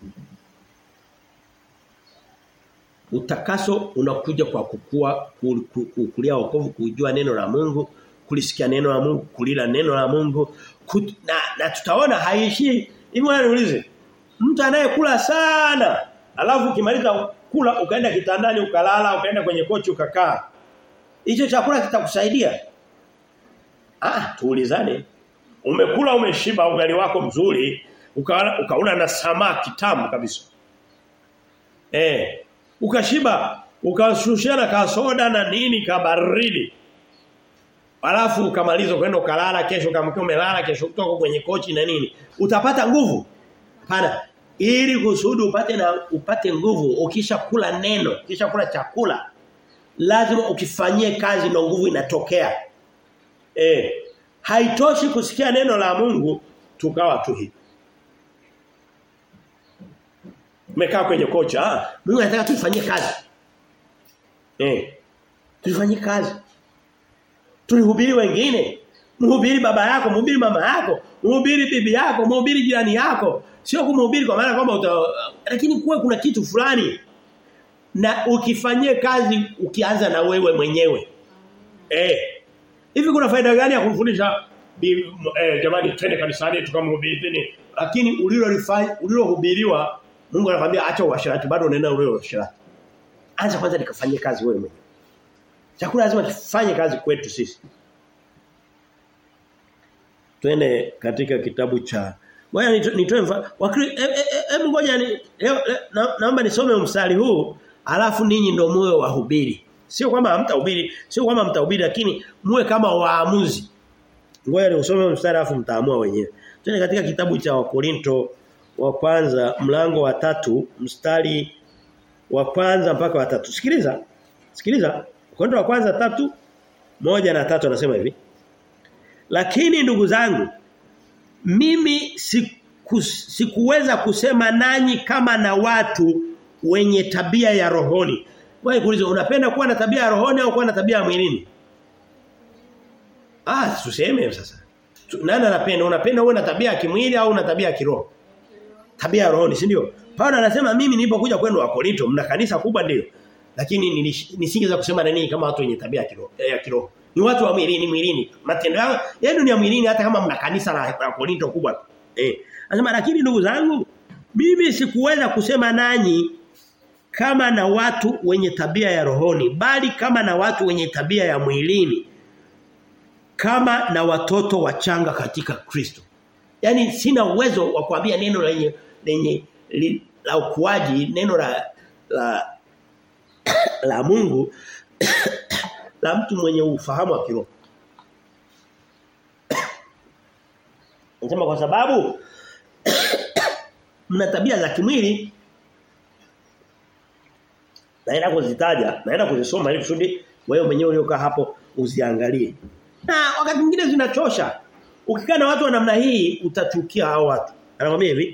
Utakaso unakuja kwa kukua kukulia wokovu kujua neno la Mungu kulisikia neno la Mungu, kulila neno la Mungu kut, na, na tutaona haishi hivi niulize mtu anayekula sana alafu ukimaliza kula ukaenda kitandani ukalala ukaenda kwenye kochi ukakaa hicho chakula kitakusaidia ah tuulizane umekula umeshiba ugali wako mzuri ukaona ukauna na samaki tamu kabisa eh ukashiba ukashushana ka soda na nini kabaridi Alafu ukamaliza kwenda ukalala kesho kama umelala kesho kutoka kwenye kochi na nini utapata nguvu hapana ili kusudi upate na upate nguvu ukisha kula neno ukisha kula chakula lazima ukifanyie kazi na nguvu inatokea eh haitoshi kusikia neno la Mungu tukawa tu hivi umekaa kwenye kocha ah Mungu anataka tufanyie kazi eh tufanyie kazi tulihubiri wengine mhubiri baba yako mhubiri mama yako mhubiri bibi yako mhubiri jirani yako sio kumhubiri kwa maana kwamba uta lakini kuwe kuna kitu fulani na ukifanyie kazi ukianza na wewe mwenyewe eh hivi kuna faida gani ya kumfundisha eh, jamani twende kanisani tukamhubiri lakini ulilolifanya ulilohubiriwa Mungu anakuambia acha uasherati bado unaenda ule uasherati anza kwanza nikafanyie kazi wewe mwenyewe Chakula lazima kifanye kazi kwetu sisi. Twende katika kitabu cha Ngoja nitoe mfano. Hebu ngoja ni na, naomba nisome mstari huu alafu ninyi ndio muwe wahubiri. Sio kwamba hamtahubiri, sio kwamba mtahubiri lakini muwe kama waamuzi. Ngoja nisome mstari alafu mtaamua wenyewe. Twende katika kitabu cha Wakorinto wa kwanza mlango wa tatu mstari wa kwanza mpaka wa tatu. Sikiliza. Sikiliza. Korinto wa kwanza tatu moja na tatu anasema hivi. Lakini ndugu zangu mimi siku, sikuweza kusema nanyi kama na watu wenye tabia ya rohoni. Wewe kuuliza unapenda kuwa na tabia ya rohoni au kuwa na tabia ya mwilini? Ah, tuseme sasa. Nani anapenda? Unapenda uwe na tabia ya kimwili au una tabia ya kiroho? Tabia ya rohoni, si ndio? Paulo anasema mimi nilipokuja kwenu wa Korinto mna kanisa kubwa ndio. Lakini nisingeweza kusema nani kama watu wenye tabia ya kiroho, ya kiroho. Ni watu wa mwilini mwilini. Matendo yao yenu ni ya mwilini hata kama mna kanisa la, la Korinto kubwa. Eh. Anasema lakini ndugu zangu mimi sikuweza kusema nanyi kama na watu wenye tabia ya rohoni bali kama na watu wenye tabia ya mwilini kama na watoto wachanga katika Kristo. Yaani sina uwezo wa kuambia neno lenye lenye li, la ukuaji, neno la la la Mungu la mtu mwenye ufahamu wa kiroho. Nasema kwa sababu mna tabia za kimwili naenda kuzitaja, naenda kuzisoma ili kusudi wewe mwenyewe uliokaa hapo uziangalie. Na wakati mwingine zinachosha. Ukikaa na watu wa namna hii utachukia hao watu. Anakuambia hivi.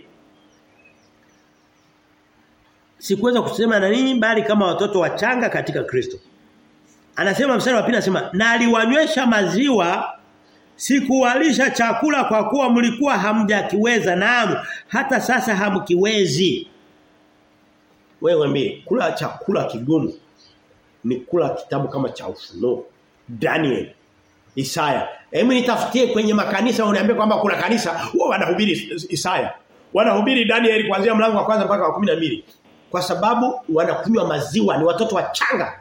Sikuweza kusema na nini bali kama watoto wachanga katika Kristo. Anasema mstari wa pili anasema na aliwanywesha maziwa sikuwalisha chakula kwa kuwa mlikuwa hamjakiweza naam hata sasa hamkiwezi. Wewe mwambie kula chakula kigumu ni kula kitabu kama cha ufunuo. Daniel Isaya. Hebu nitafutie kwenye makanisa uniambie kwamba kuna kanisa wao wanahubiri Isaya. Wanahubiri Daniel kuanzia mlango wa kwanza mpaka wa 12. Kwa sababu wanakunywa maziwa ni watoto wachanga.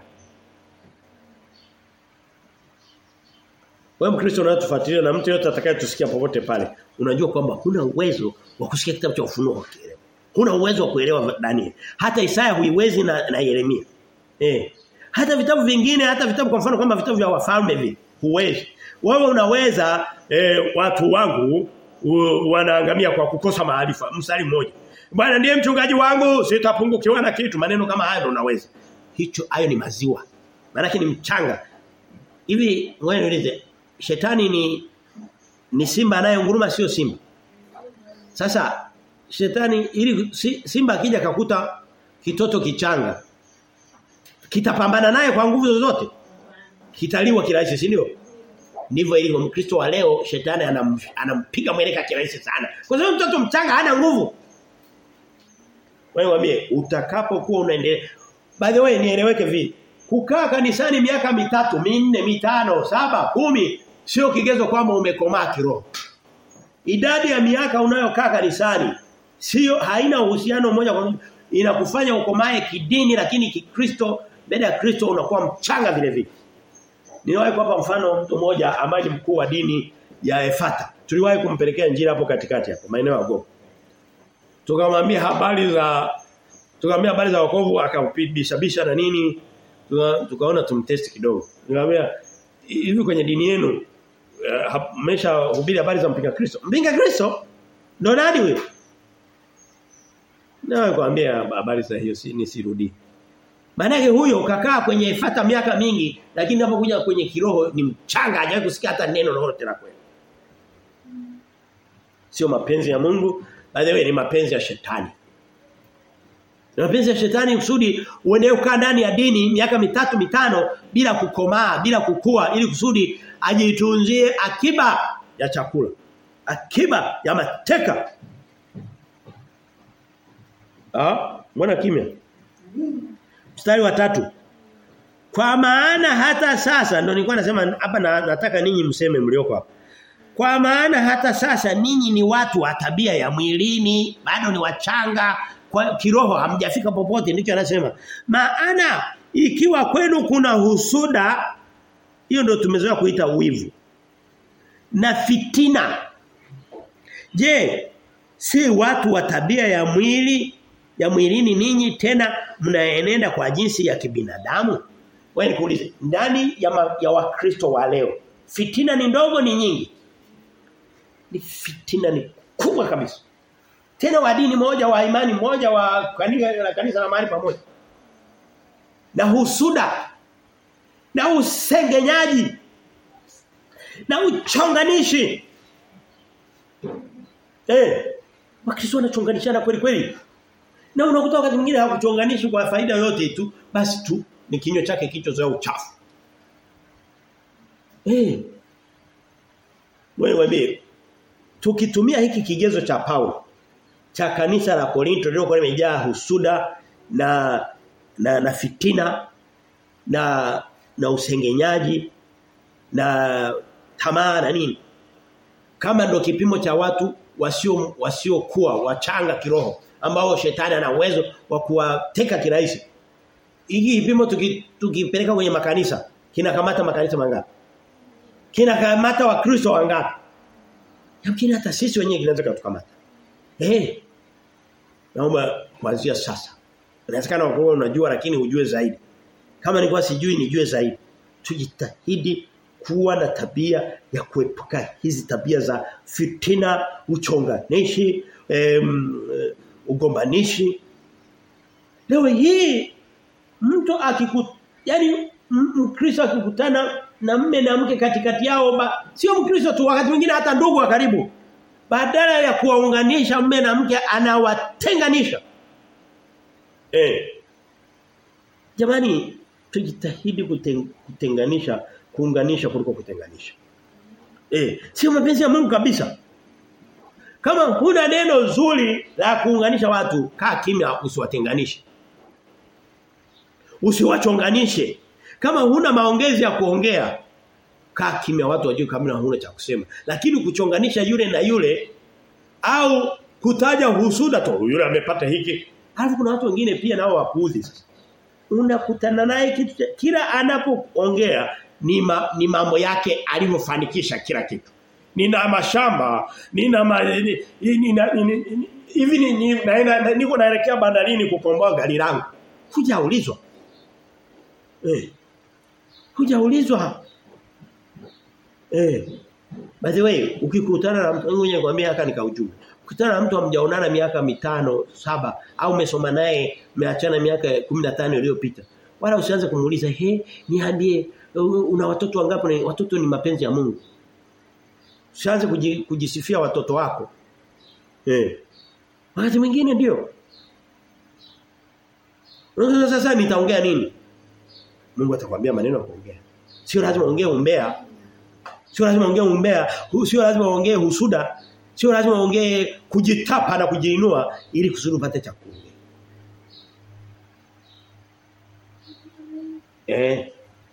Wewe Mkristo unatufuatilia na mtu yote atakayetusikia popote pale, unajua kwamba huna uwezo wa kusikia kitabu cha ufunuo ukielewa. Huna uwezo wa kuelewa Daniel. Hata Isaya huiwezi na, na Yeremia. Eh. Hata vitabu vingine, hata vitabu kwa mfano kama vitabu vya wafalme hivi, huwezi. Wewe unaweza eh, watu wangu u, wanaangamia kwa kukosa maarifa. Mstari mmoja. Bwana ndiye mchungaji wangu, sitapungukiwa na kitu. Maneno kama haya unaweza. Hicho hayo ni maziwa. Maana ni mchanga. Hivi wewe niulize, shetani ni ni simba anayenguruma sio simba. Sasa shetani ili si, simba akija kakuta kitoto kichanga kitapambana naye kwa nguvu zozote. Kitaliwa kirahisi, si ndio? Ndivyo ilivyo Mkristo wa leo shetani anam, anampiga mweleka kirahisi sana. Kwa sababu mtoto mchanga hana nguvu. Wewe mwambie utakapokuwa unaendelea By the way nieleweke vipi? Kukaa kanisani miaka mitatu, minne, mitano, saba, kumi sio kigezo kwamba umekomaa kiroho. Idadi ya miaka unayokaa kanisani sio haina uhusiano moja kwa moja inakufanya ukomae kidini lakini kikristo mbele ya Kristo unakuwa mchanga vile vile. Niliwahi kuwapa mfano mtu mmoja ambaye ni mkuu wa dini ya Efata. Tuliwahi kumpelekea njira hapo katikati hapo maeneo ya Gogo. Tukamwambia habari za tukamwambia habari za wokovu akabishabisha na nini tuka, tukaona tumtest kidogo. Nikamwambia hivi kwenye dini yenu mmesha uh, hubiri habari za mpinga Kristo. Mpinga Kristo ndo nani wewe? Na kuambia habari za hiyo si nisirudi. Maana huyo kakaa kwenye ifata miaka mingi lakini unapokuja kwenye kiroho ni mchanga hajawahi kusikia hata neno lolote la kweli. Sio mapenzi ya Mungu, by the way ni mapenzi ya shetani. Ni mapenzi ya shetani kusudi uendelee kukaa ndani ya dini miaka mitatu mitano bila kukomaa, bila kukua ili kusudi ajitunzie akiba ya chakula. Akiba ya mateka. Ah, mbona kimya? Mstari wa tatu. Kwa maana hata sasa ndio nilikuwa nasema hapa na, nataka ninyi mseme mlioko hapa. Kwa maana hata sasa ninyi ni watu wa tabia ya mwilini, bado ni wachanga, kwa kiroho hamjafika popote ndicho anasema. Maana ikiwa kwenu kuna husuda hiyo ndio tumezoea kuita wivu. Na fitina. Je, si watu wa tabia ya mwili ya mwilini ninyi tena mnaenenda kwa jinsi ya kibinadamu? Wewe nikuulize, ndani ya ma, ya wakristo wa leo fitina ni ndogo ni nyingi? Ni fitina ni kubwa kabisa. Tena wa dini moja wa imani moja wa kanisa la kanisa la mahali pamoja. Na husuda na usengenyaji na uchonganishi. Eh, wakristo wanachonganishana kweli kweli. Na unakuta wakati mwingine hawakuchonganishi kwa faida yote tu, basi tu ni kinywa chake kichozoea uchafu. Eh. Wewe wambie tukitumia hiki kigezo cha Paulo cha kanisa la Korinto lililokuwa limejaa husuda na na na fitina na na usengenyaji na tamaa na nini kama ndo kipimo cha watu wasio wasiokuwa wachanga kiroho ambao shetani ana uwezo wa kuwateka kirahisi hiki kipimo tuki, tukipeleka kwenye makanisa kinakamata makanisa mangapi kinakamata wakristo wangapi Yamkini hata sisi wenyewe kinaweza kutukamata. Eh. Naomba kuanzia sasa. Inawezekana wewe unajua lakini ujue zaidi. Kama nilikuwa sijui nijue zaidi. Tujitahidi kuwa na tabia ya kuepuka hizi tabia za fitina, uchonganishi, em, ugombanishi. Leo hii mtu akiku yani Mkristo akikutana na mme na mke katikati yao ba, sio Mkristo tu wakati mwingine hata ndugu wa karibu badala ya kuwaunganisha mme na mke anawatenganisha eh jamani tujitahidi kuteng, kutenganisha kuunganisha kuliko kutenganisha eh sio mapenzi ya Mungu kabisa kama huna neno zuri la kuunganisha watu kaa kimya usiwatenganishe usiwachonganishe kama huna maongezi ya kuongea kaa kimya watu wajue kama huna cha kusema lakini kuchonganisha yule na yule au kutaja husuda tu yule amepata hiki alafu kuna watu wengine pia nao wapuuzi sasa unakutana naye kitu kila anapoongea ni, ma, ni mambo yake alivyofanikisha kila kitu nina mashamba nina ma, ni, nina hivi ni, ni, naenda niko naelekea bandarini kukomboa gari langu hujaulizwa eh hujaulizwa eh by the way ukikutana na mtu mwenye kwambia haka nikaujumbe ukikutana na mtu hamjaonana miaka mitano saba au umesoma naye umeachana miaka 15 iliyopita wala usianze kumuuliza he niambie una watoto wangapi watoto ni mapenzi ya Mungu usianze kujisifia watoto wako eh wakati mwingine ndio sasa nitaongea nini Mungu atakwambia maneno ya kuongea. Sio lazima ongee umbea. Sio lazima ongee umbea, sio lazima ongee husuda, sio lazima ongee kujitapa na kujiinua ili kusudi upate cha kuongea. Eh.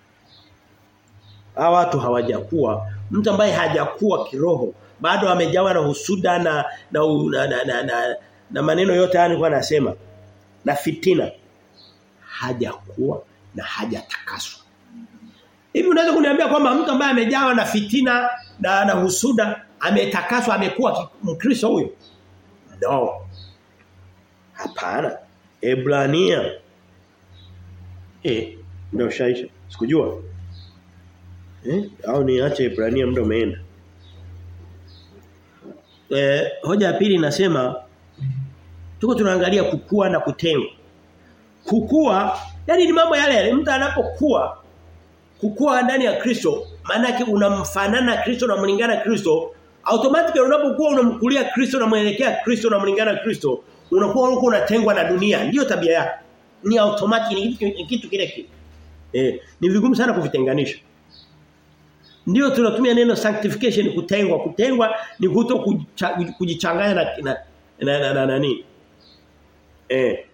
Hawa watu hawajakuwa, mtu ambaye hajakuwa kiroho, bado amejawa na husuda na na na, na, na, na, na maneno yote haya nilikuwa nasema na fitina hajakuwa na hajatakaswa. Hivi unaweza kuniambia kwamba mtu ambaye amejawa na fitina na na husuda ametakaswa amekuwa mkristo huyo? No. Hapana. Ebrania. Eh, ndio shaisha. Sikujua. Eh, au niache Ebrania muda umeenda. Eh, hoja ya pili inasema tuko tunaangalia kukua na kutengwa. Kukua yani ni mambo yale yale mtu anapokuwa kukua ndani ya Kristo maana yake unamfanana Kristo na mlingana Kristo automatically unapokuwa unamkulia Kristo na muelekea Kristo na mlingana Kristo unakuwa huko unatengwa na dunia ndio tabia yake ni automatic ni kitu, kitu kile kile eh ni vigumu sana kuvitenganisha ndio tunatumia neno sanctification kutengwa kutengwa ni kuto kujichanganya na na na, na, na, na nini eh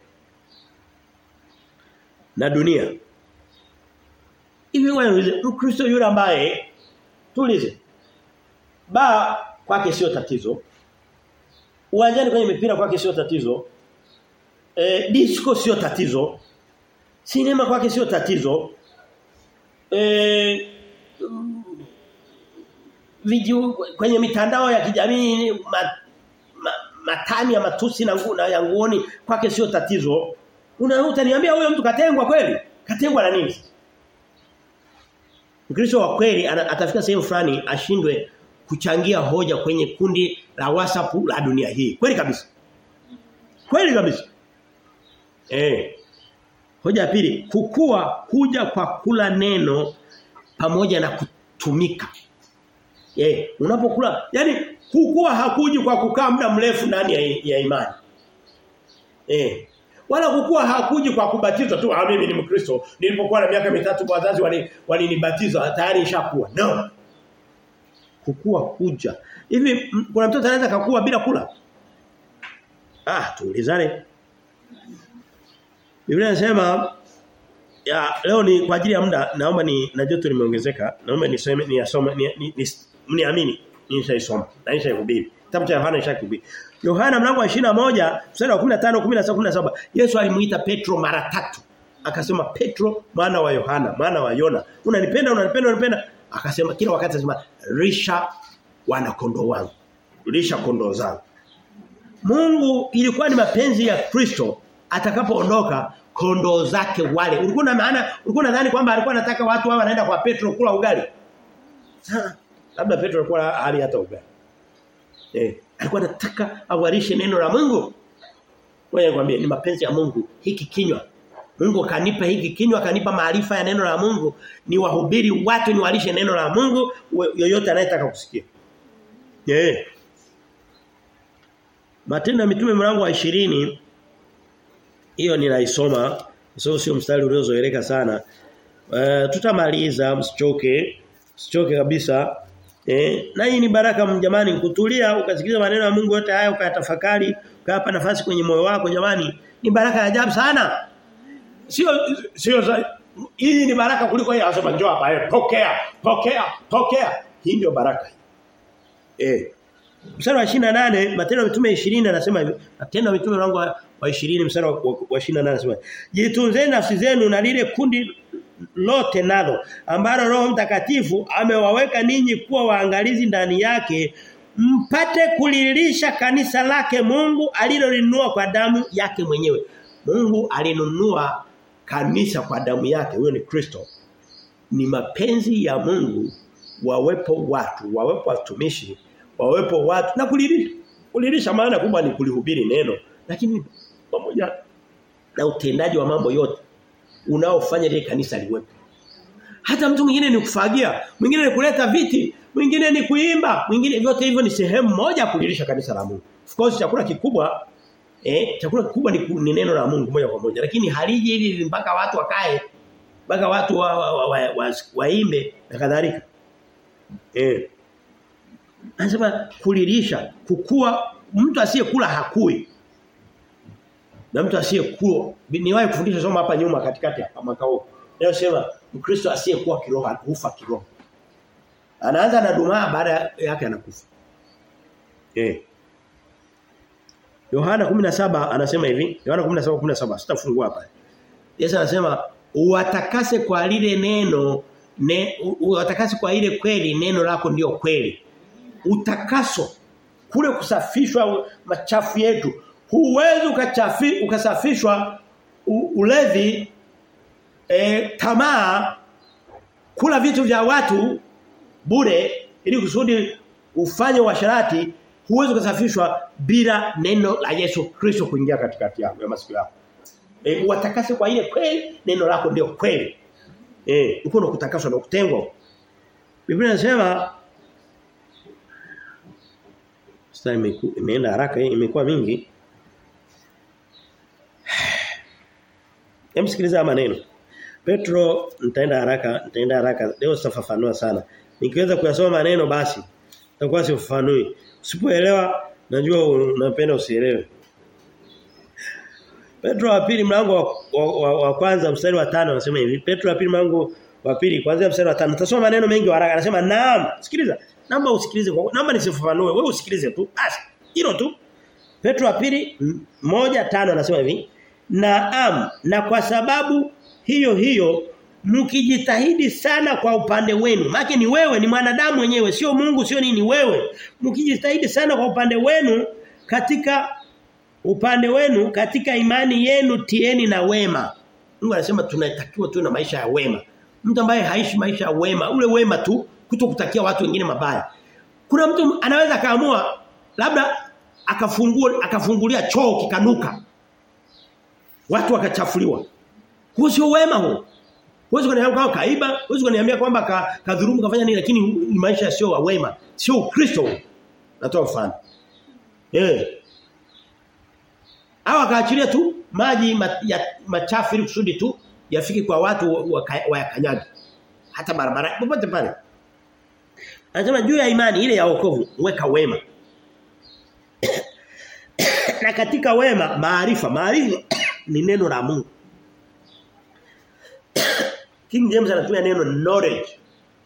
na dunia. Hivi wewe Mkristo yule ambaye tulize. Ba kwake sio tatizo. Uwanjani kwenye mipira kwake sio tatizo. E, disco sio tatizo. Sinema kwake sio tatizo. E, video kwenye mitandao ya kijamii ma, ma, matani ya matusi na nguo na ya nguoni kwake sio tatizo. Una utaniambia huyo mtu katengwa kweli? Katengwa na nini? Mkristo wa kweli atafika sehemu fulani ashindwe kuchangia hoja kwenye kundi la WhatsApp la dunia hii. Kweli kabisa. Kweli kabisa. Eh. Hoja ya pili, kukua huja kwa kula neno pamoja na kutumika. Eh, unapokula, yani kukua hakuji kwa kukaa muda mrefu ndani ya, ya imani. Eh. Wala kukua hakuji kwa kubatizwa tu. Ah mimi ni Mkristo. Nilipokuwa na miaka mitatu wazazi walinibatiza wali tayari nishakuwa. No. Kukua kuja. Hivi kuna mtoto anaweza kukua bila kula? Ah, tuulizane. Biblia inasema ya leo ni kwa ajili ya muda naomba ni na joto limeongezeka naomba niseme ni asome ni, ni, ni mniamini nishaisoma na nishaihubiri kitabu cha Yohana nishaihubiri Yohana mlango wa 21 mstari wa 15 16 17 Yesu alimuita Petro mara tatu akasema Petro mwana wa Yohana mwana wa Yona unanipenda unanipenda unanipenda akasema kila wakati anasema risha wana kondoo wangu risha kondoo zangu Mungu ilikuwa ni mapenzi ya Kristo atakapoondoka kondoo zake wale. Ulikuwa na maana ulikuwa nadhani kwamba alikuwa anataka watu hao wanaenda kwa Petro kula ugali. Ha, labda Petro alikuwa hali hata ugali. Eh, alikuwa anataka awalishe neno la Mungu. Wewe nikwambie ni mapenzi ya Mungu hiki kinywa. Mungu kanipa hiki kinywa kanipa maarifa ya neno la Mungu ni wahubiri watu ni walishe neno la Mungu yoyote anayetaka kusikia. Eh. Matendo ya mitume mlango wa 20 hiyo ninaisoma sio sio mstari uliozoeleka sana. Uh, tutamaliza msichoke. Msichoke kabisa. Eh, na hii ni baraka jamani kutulia ukasikiliza maneno ya Mungu yote haya ukayatafakari, ukayapa nafasi kwenye moyo wako jamani. Ni baraka ya ajabu sana. Sio sio hii ni baraka kuliko yeye anasema njoo hapa eh pokea, pokea, pokea. Hii ndio baraka. Eh. Mstari wa 28 Matendo ya Mitume 20 anasema hivi. Matendo ya Mitume mlango wa 20 mstari wa 28 anasema Jitunzeni nafsi zenu na lile kundi lote nalo ambalo Roho Mtakatifu amewaweka ninyi kuwa waangalizi ndani yake mpate kulilisha kanisa lake Mungu alilolinunua kwa damu yake mwenyewe. Mungu alinunua kanisa kwa damu yake. Huyo ni Kristo. Ni mapenzi ya Mungu wawepo watu, wawepo watumishi wawepo watu na kulilisha kulilisha maana kubwa ni kulihubiri neno lakini pamoja na utendaji wa mambo yote unaofanya ile kanisa liwepo hata mtu mwingine ni kufagia mwingine ni kuleta viti mwingine ni kuimba mwingine vyote hivyo ni sehemu moja kulilisha kanisa la Mungu of course chakula kikubwa eh chakula kikubwa ni, ni neno la Mungu moja kwa moja lakini haliji hivi mpaka watu wakae mpaka watu waimbe wa, wa, wa, wa, wa na kadhalika eh Anasema kulilisha, kukua mtu asiyekula hakui. Na mtu asiyekula niwahi kufundisha somo hapa nyuma katikati hapa mwaka huu. Leo sema Mkristo asiyekuwa kiroho hufa kiroho. Anaanza na dumaa baada yake anakufa. Eh. Yohana 17 anasema hivi, Yohana 17:17 sitafungua hapa. Yesu anasema uwatakase kwa lile neno ne, uwatakase kwa ile kweli neno lako ndio kweli utakaso kule kusafishwa machafu yetu huwezi ukachafi ukasafishwa ulevi e, tamaa kula vitu vya watu bure ili kusudi ufanye washarati huwezi ukasafishwa bila neno la Yesu Kristo kuingia katikati yako ya masikio yako e, watakase kwa ile kweli neno lako ndio kweli eh uko na kutakaswa na kutengwa Biblia inasema sasa imeenda haraka imekuwa mingi. Emsikiliza maneno. Petro nitaenda haraka, nitaenda haraka. Leo sitafafanua sana. Nikiweza kuyasoma maneno basi nitakuwa sifafanui. Usipoelewa najua unapenda usielewe. Petro wa pili mlango wa, wa, wa, wa kwanza mstari wa tano anasema hivi. Petro wa pili mlango wa pili kuanzia mstari wa tano. Tutasoma maneno mengi haraka. Anasema naam. Sikiliza. Naomba usikilize kwa naomba nisifafanue. Wewe usikilize tu. Basi. Hilo tu. Petro wa pili moja tano anasema hivi. Naam, na kwa sababu hiyo hiyo mkijitahidi sana kwa upande wenu. Maana ni wewe ni mwanadamu mwenyewe, sio Mungu, sio nini wewe. Mkijitahidi sana kwa upande wenu katika upande wenu katika imani yenu tieni na wema. Mungu anasema tunatakiwa tuwe na maisha ya wema. Mtu ambaye haishi maisha ya wema, ule wema tu kutokutakia watu wengine mabaya. Kuna mtu anaweza kaamua labda akafungua akafungulia choo kikanuka. Watu wakachafuliwa. Huo sio wema huo. Huwezi kuniambia kwamba kaiba, huwezi kuniambia kwamba ka, kadhurumu kafanya nini lakini ni maisha sio wa wema, sio Ukristo. Natoa mfano. Eh. au akaachilia tu maji ma, ya, machafu ili kusudi tu yafike kwa watu wayakanyage hata barabara popote pale anasema juu ya imani ile ya wokovu weka wema na katika wema maarifa maarifa ni neno la Mungu King James anatumia neno knowledge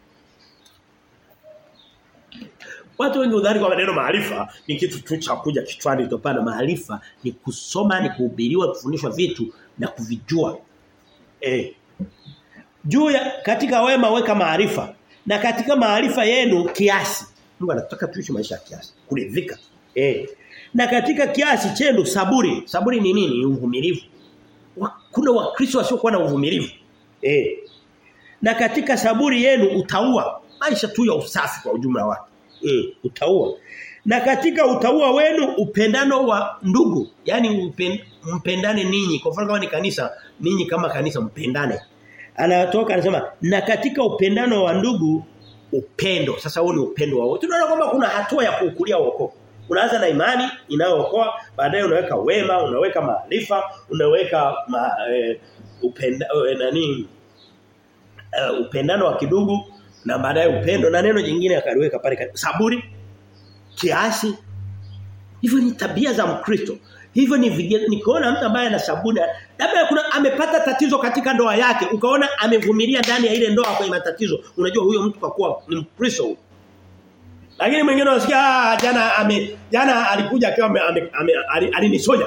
Watu wengi udhani kwa neno maarifa ni kitu tu cha kuja kichwani topana maarifa ni kusoma ni kuhubiriwa kufundishwa vitu na kuvijua. Eh. Juu ya katika wema weka maarifa na katika maarifa yenu kiasi. Mungu anataka tuishi maisha ya kiasi, kuridhika. Eh. Na katika kiasi chenu saburi. Saburi ni nini? Ni uvumilivu. Kuna wakristo wasiokuwa na uvumilivu. Eh. Na katika saburi yenu utaua. Maisha tu ya usafi kwa ujumla wake. Mm, utaua. Na katika utaua wenu upendano wa ndugu, yani upen, mpendane ninyi. Kwa mfano kama ni kanisa, ninyi kama kanisa mpendane. Anatoka anasema na katika upendano wa ndugu upendo. Sasa huo ni upendo wa wote. Tunaona kwamba kuna hatua ya kuukulia wokovu. Unaanza na imani inayookoa, baadaye unaweka wema, unaweka maarifa, unaweka ma, eh, upenda eh, nani uh, upendano wa kidugu na baadaye upendo na neno jingine akaliweka pale saburi kiasi hivyo ni tabia za mkristo hivyo ni nikaona mtu ambaye ana saburi labda kuna amepata tatizo katika ndoa yake ukaona amevumilia ndani ya ile ndoa kwenye matatizo unajua huyo mtu kwa kuwa ni mkristo lakini mwingine unasikia jana ame jana alikuja akiwa alinisoja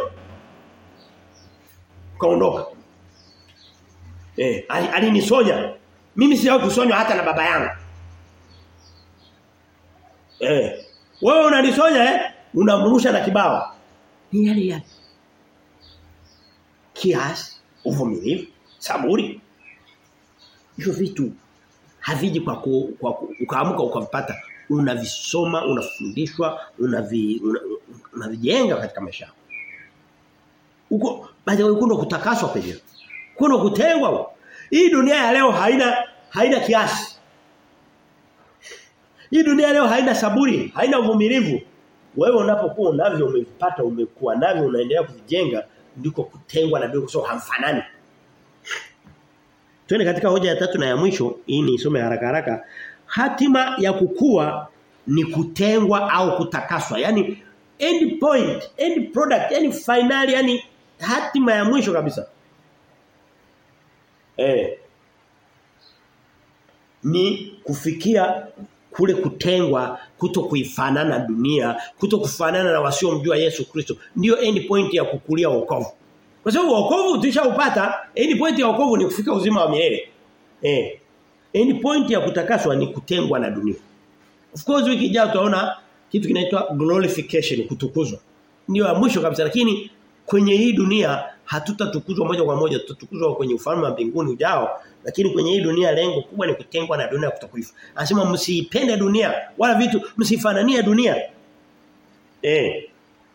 kaondoka eh alinisonya mimi sijawahi kusonywa hata na baba yangu. Eh. Wewe unanisonya eh? Unamrusha na kibao. Ni yale yale. Kiasi, uvumilivu, saburi. Hizo vitu haviji kwa, ku, kwa ku, ukaamuka ukavipata. Unavisoma, unafundishwa, unavi unavijenga una katika maisha yako. Uko baada ya kundo kutakaswa penyewe. Kundo kutengwa. Hii dunia ya leo haina haina kiasi. Hii dunia leo haina saburi, haina uvumilivu. Wewe unapokuwa unavyo umevipata, umekuwa navyo unaendelea kuvijenga ndiko kutengwa na ndiko so hamfanani. Twende katika hoja ya tatu na ya mwisho, hii ni isome haraka haraka. Hatima ya kukua ni kutengwa au kutakaswa. Yaani end point, end product, yani finali, yani hatima ya mwisho kabisa. Eh. Ni kufikia kule kutengwa kuto kuifanana dunia kuto kufanana na wasiomjua Yesu Kristo ndio end point ya kukulia wokovu kwa sababu wokovu tushaupata end point ya wokovu ni kufika uzima wa milele eh end point ya kutakaswa ni kutengwa na dunia of course wiki ijayo tutaona kitu kinaitwa glorification kutukuzwa ndio ya mwisho kabisa lakini kwenye hii dunia hatutatukuzwa moja kwa moja tutatukuzwa kwenye ufalme wa mbinguni ujao lakini kwenye hii dunia lengo kubwa ni kutengwa na dunia kutokuifa anasema msiipende dunia wala vitu msifananie dunia eh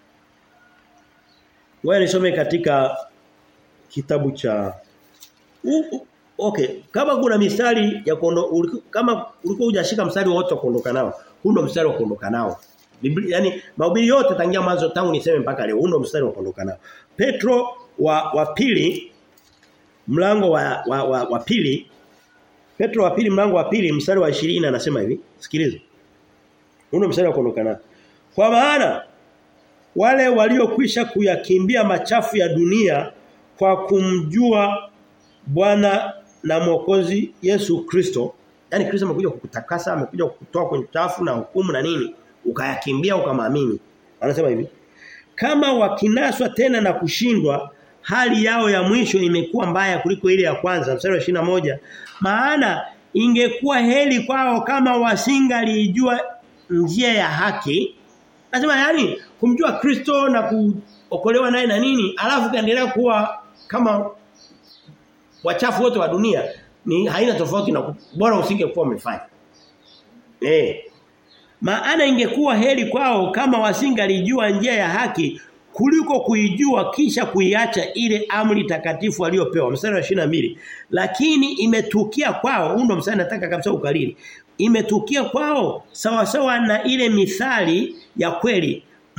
wewe nisome katika kitabu cha uh, uh, okay kama kuna mistari ya kuondo uliku, kama ulikuwa hujashika mstari wote wa kuondoka nao huu ndo mstari wa kuondoka nao Biblia yani mahubiri yote tangia mwanzo tangu niseme mpaka leo huu ndo mstari wa kuondoka nao Petro wa wa pili mlango wa wa, wa, wa pili Petro wa pili mlango wa pili mstari wa 20 anasema hivi sikiliza Huo mstari wa kuondoka nao Kwa maana wale waliokwisha kuyakimbia machafu ya dunia kwa kumjua Bwana na Mwokozi Yesu Kristo yani Kristo amekuja kukutakasa amekuja kukutoa kwenye chafu na hukumu na nini ukayakimbia ukamwamini anasema hivi kama wakinaswa tena na kushindwa hali yao ya mwisho imekuwa mbaya kuliko ile ya kwanza mstari wa moja maana ingekuwa heli kwao kama wasingalijua njia ya haki nasema yani kumjua Kristo na kuokolewa naye na nini alafu kaendelea kuwa kama wachafu wote wa dunia ni haina tofauti na bora usingekuwa umefanya eh maana ingekuwa heri kwao kama wasingalijua njia ya haki kuliko kuijua kisha kuiacha ile amri takatifu aliyopewa mstari wa 22 lakini imetukia kwao huo ndo mstari nataka kabisa ukalili imetukia kwao sawa sawa na ile mithali ya kweli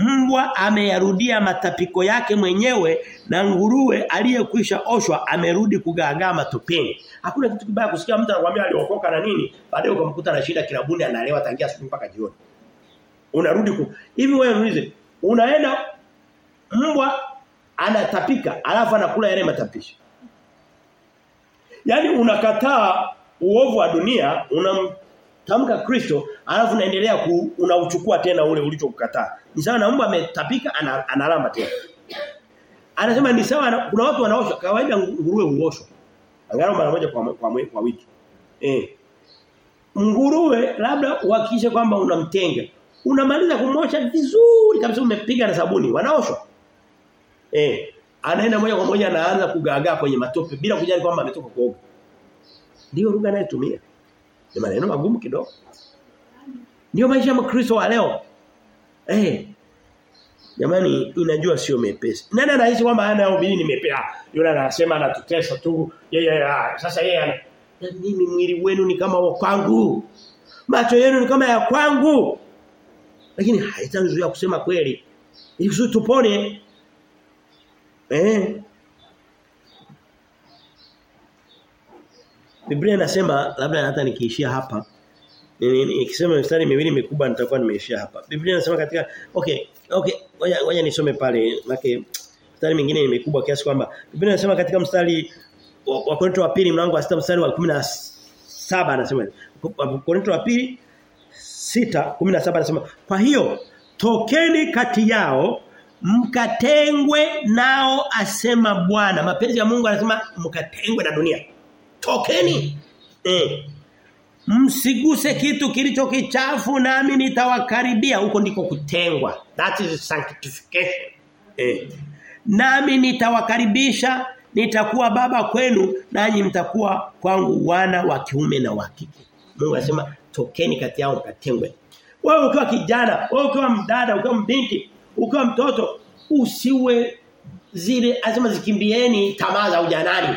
mbwa ameyarudia matapiko yake mwenyewe na nguruwe aliyekwisha oshwa amerudi kugaagaa matopeni. Hakuna kitu kibaya kusikia mtu anakuambia aliokoka na nini, baadaye ukamkuta anashinda kilabuni analewa tangia asubuhi mpaka jioni. Unarudi ku. Hivi wewe muulize, unaenda mbwa anatapika alafu anakula yale matapishi. Yaani unakataa uovu wa dunia, unamtamka Kristo, alafu unaendelea ku, unauchukua tena ule ulichokukataa. Ni sawa na mbwa ametapika ana, analamba tena. Anasema ni sawa kuna watu wanaoshwa kawaida nguruwe huoshwa. Angalau mara moja kwa kwa, kwa wiki. Eh. Nguruwe labda uhakikishe kwamba unamtenga. Unamaliza kumosha vizuri kabisa umepiga na sabuni, wanaoshwa. Eh. Anaenda moja kwa moja anaanza kugaagaa kwenye matope bila kujali kwamba ametoka kuoga. Ndio lugha anayotumia. Ni maneno magumu kidogo. Ndio maisha ya Mkristo wa leo. Eh. Jamani inajua sio mepesi. Nani anahisi kwamba hana ubiri ni mepesi? Yule anasema anatutesa tu. Yeye yeah, sasa yeye ana na mimi mwili wenu ni kama wa kwangu. Macho yenu ni kama ya kwangu. Lakini haitanizuia kusema kweli. Ili tupone. Eh. Biblia inasema labda hata nikiishia hapa nikisema mstari miwili mikubwa nitakuwa nimeishia hapa. Biblia inasema katika okay, okay, ngoja ngoja nisome pale make mstari mwingine ni mikubwa kiasi kwamba Biblia inasema katika mstari wa, wa Korinto wa pili mlango wa 6 mstari wa 17 anasema Korinto wa pili 6 17 anasema kwa hiyo tokeni kati yao mkatengwe nao asema Bwana. Mapenzi ya Mungu anasema mkatengwe na dunia. Tokeni. Eh. Msiguse kitu kilicho kichafu nami nitawakaribia huko ndiko kutengwa. That is sanctification. Eh. Nami nitawakaribisha nitakuwa baba kwenu nanyi mtakuwa kwangu wana wa kiume na wa kike. Mungu anasema tokeni kati yao mkatengwe. Wewe ukiwa kijana, wewe ukiwa mdada, ukiwa mbinti, ukiwa mtoto usiwe zile azima zikimbieni tamaa za ujanani.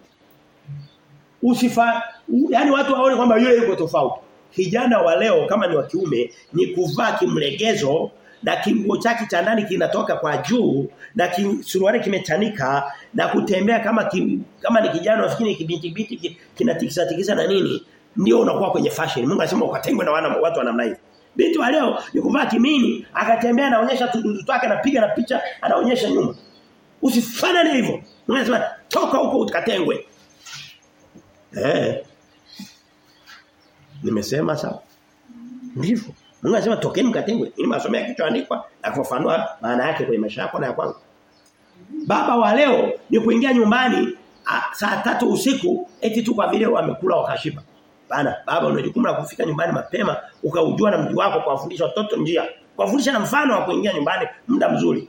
Usifa yani watu waone kwamba yule yuko tofauti. Kijana wa leo kama ni wa kiume ni kuvaa kimlegezo na kinguo chake cha ndani kinatoka kwa juu na suruali kimechanika na kutembea kama kim, kama ni kijana unafikiri kibinti binti kinatikisa tikisa na nini ndio unakuwa kwenye fashion. Mungu anasema ukatengwe na wana, watu wa namna hiyo. Binti wa leo ni kuvaa kimini, akatembea anaonyesha tududu twake anapiga na picha, anaonyesha nyuma. Usifanane hivyo. Mungu anasema toka huko ukatengwe. Eh. Nimesema sawa. Ndivyo. Mungu anasema tokeni mkatengwe. Ili masomo yakichoandikwa na kufafanua maana yake kwenye maisha yako na ya kwangu. Baba wa leo ni kuingia nyumbani a, saa tatu usiku eti tu kwa vile wamekula wakashiba. Bana, baba una jukumu la kufika nyumbani mapema ukaujua na mji wako kuwafundisha watoto njia. Kuwafundisha na mfano wa kuingia nyumbani muda mzuri.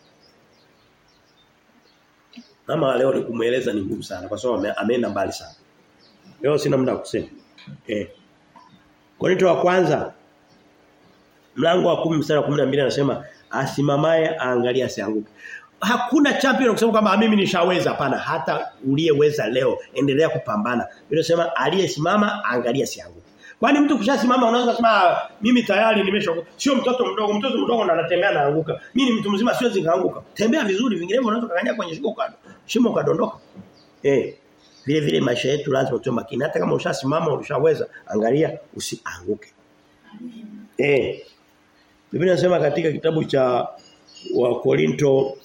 Kama leo ni kumueleza ni ngumu sana kwa sababu ameenda mbali sana. Leo sina muda kusema. Eh. Korinto wa kwanza mlango wa 10 mstari wa 12 anasema asimamaye aangalia asianguke. Hakuna champion kusema kwamba mimi nishaweza hapana hata uliyeweza leo endelea kupambana. Inasema aliyesimama aangalia asianguke. Kwani mtu kishasimama unaweza kusema mimi tayari nimesha sio mtoto mdogo mtoto mdogo ndo anatembea anaanguka. Mimi ni mtu mzima siwezi kaanguka. Tembea vizuri vinginevyo unaweza kukanyia kwenye shimo kado. Shimo kadondoka. Eh. Vile vile maisha yetu lazima tuwe makini hata kama ushasimama ushaweza angalia usianguke. Eh. Biblia inasema katika kitabu cha wa Korinto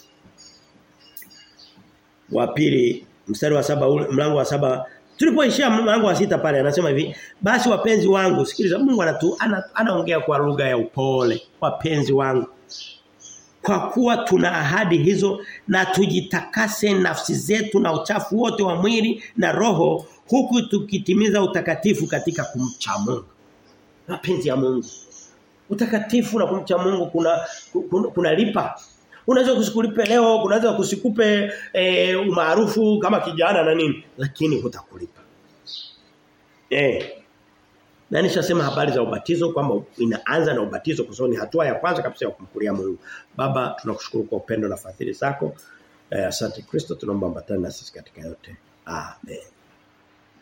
wa pili mstari wa saba mlango wa saba tulipoishia mlango wa sita pale anasema hivi basi wapenzi wangu sikiliza Mungu anatu anaongea ana kwa lugha ya upole wapenzi wangu kwa kuwa tuna ahadi hizo na tujitakase nafsi zetu na uchafu wote wa mwili na roho huku tukitimiza utakatifu katika kumcha Mungu mapenzi ya Mungu utakatifu na kumcha Mungu kuna kuna, kuna lipa unaweza kusikulipe leo kunaweza kusikupe e, umaarufu kama kijana na nini lakini hutakulipa eh na nishasema habari za ubatizo kwamba inaanza na ubatizo kwa sababu ni hatua ya kwanza kabisa ya kumkulia Mungu baba tunakushukuru kwa upendo na fadhili zako eh, asante Kristo tunaomba ambatane na sisi katika yote amen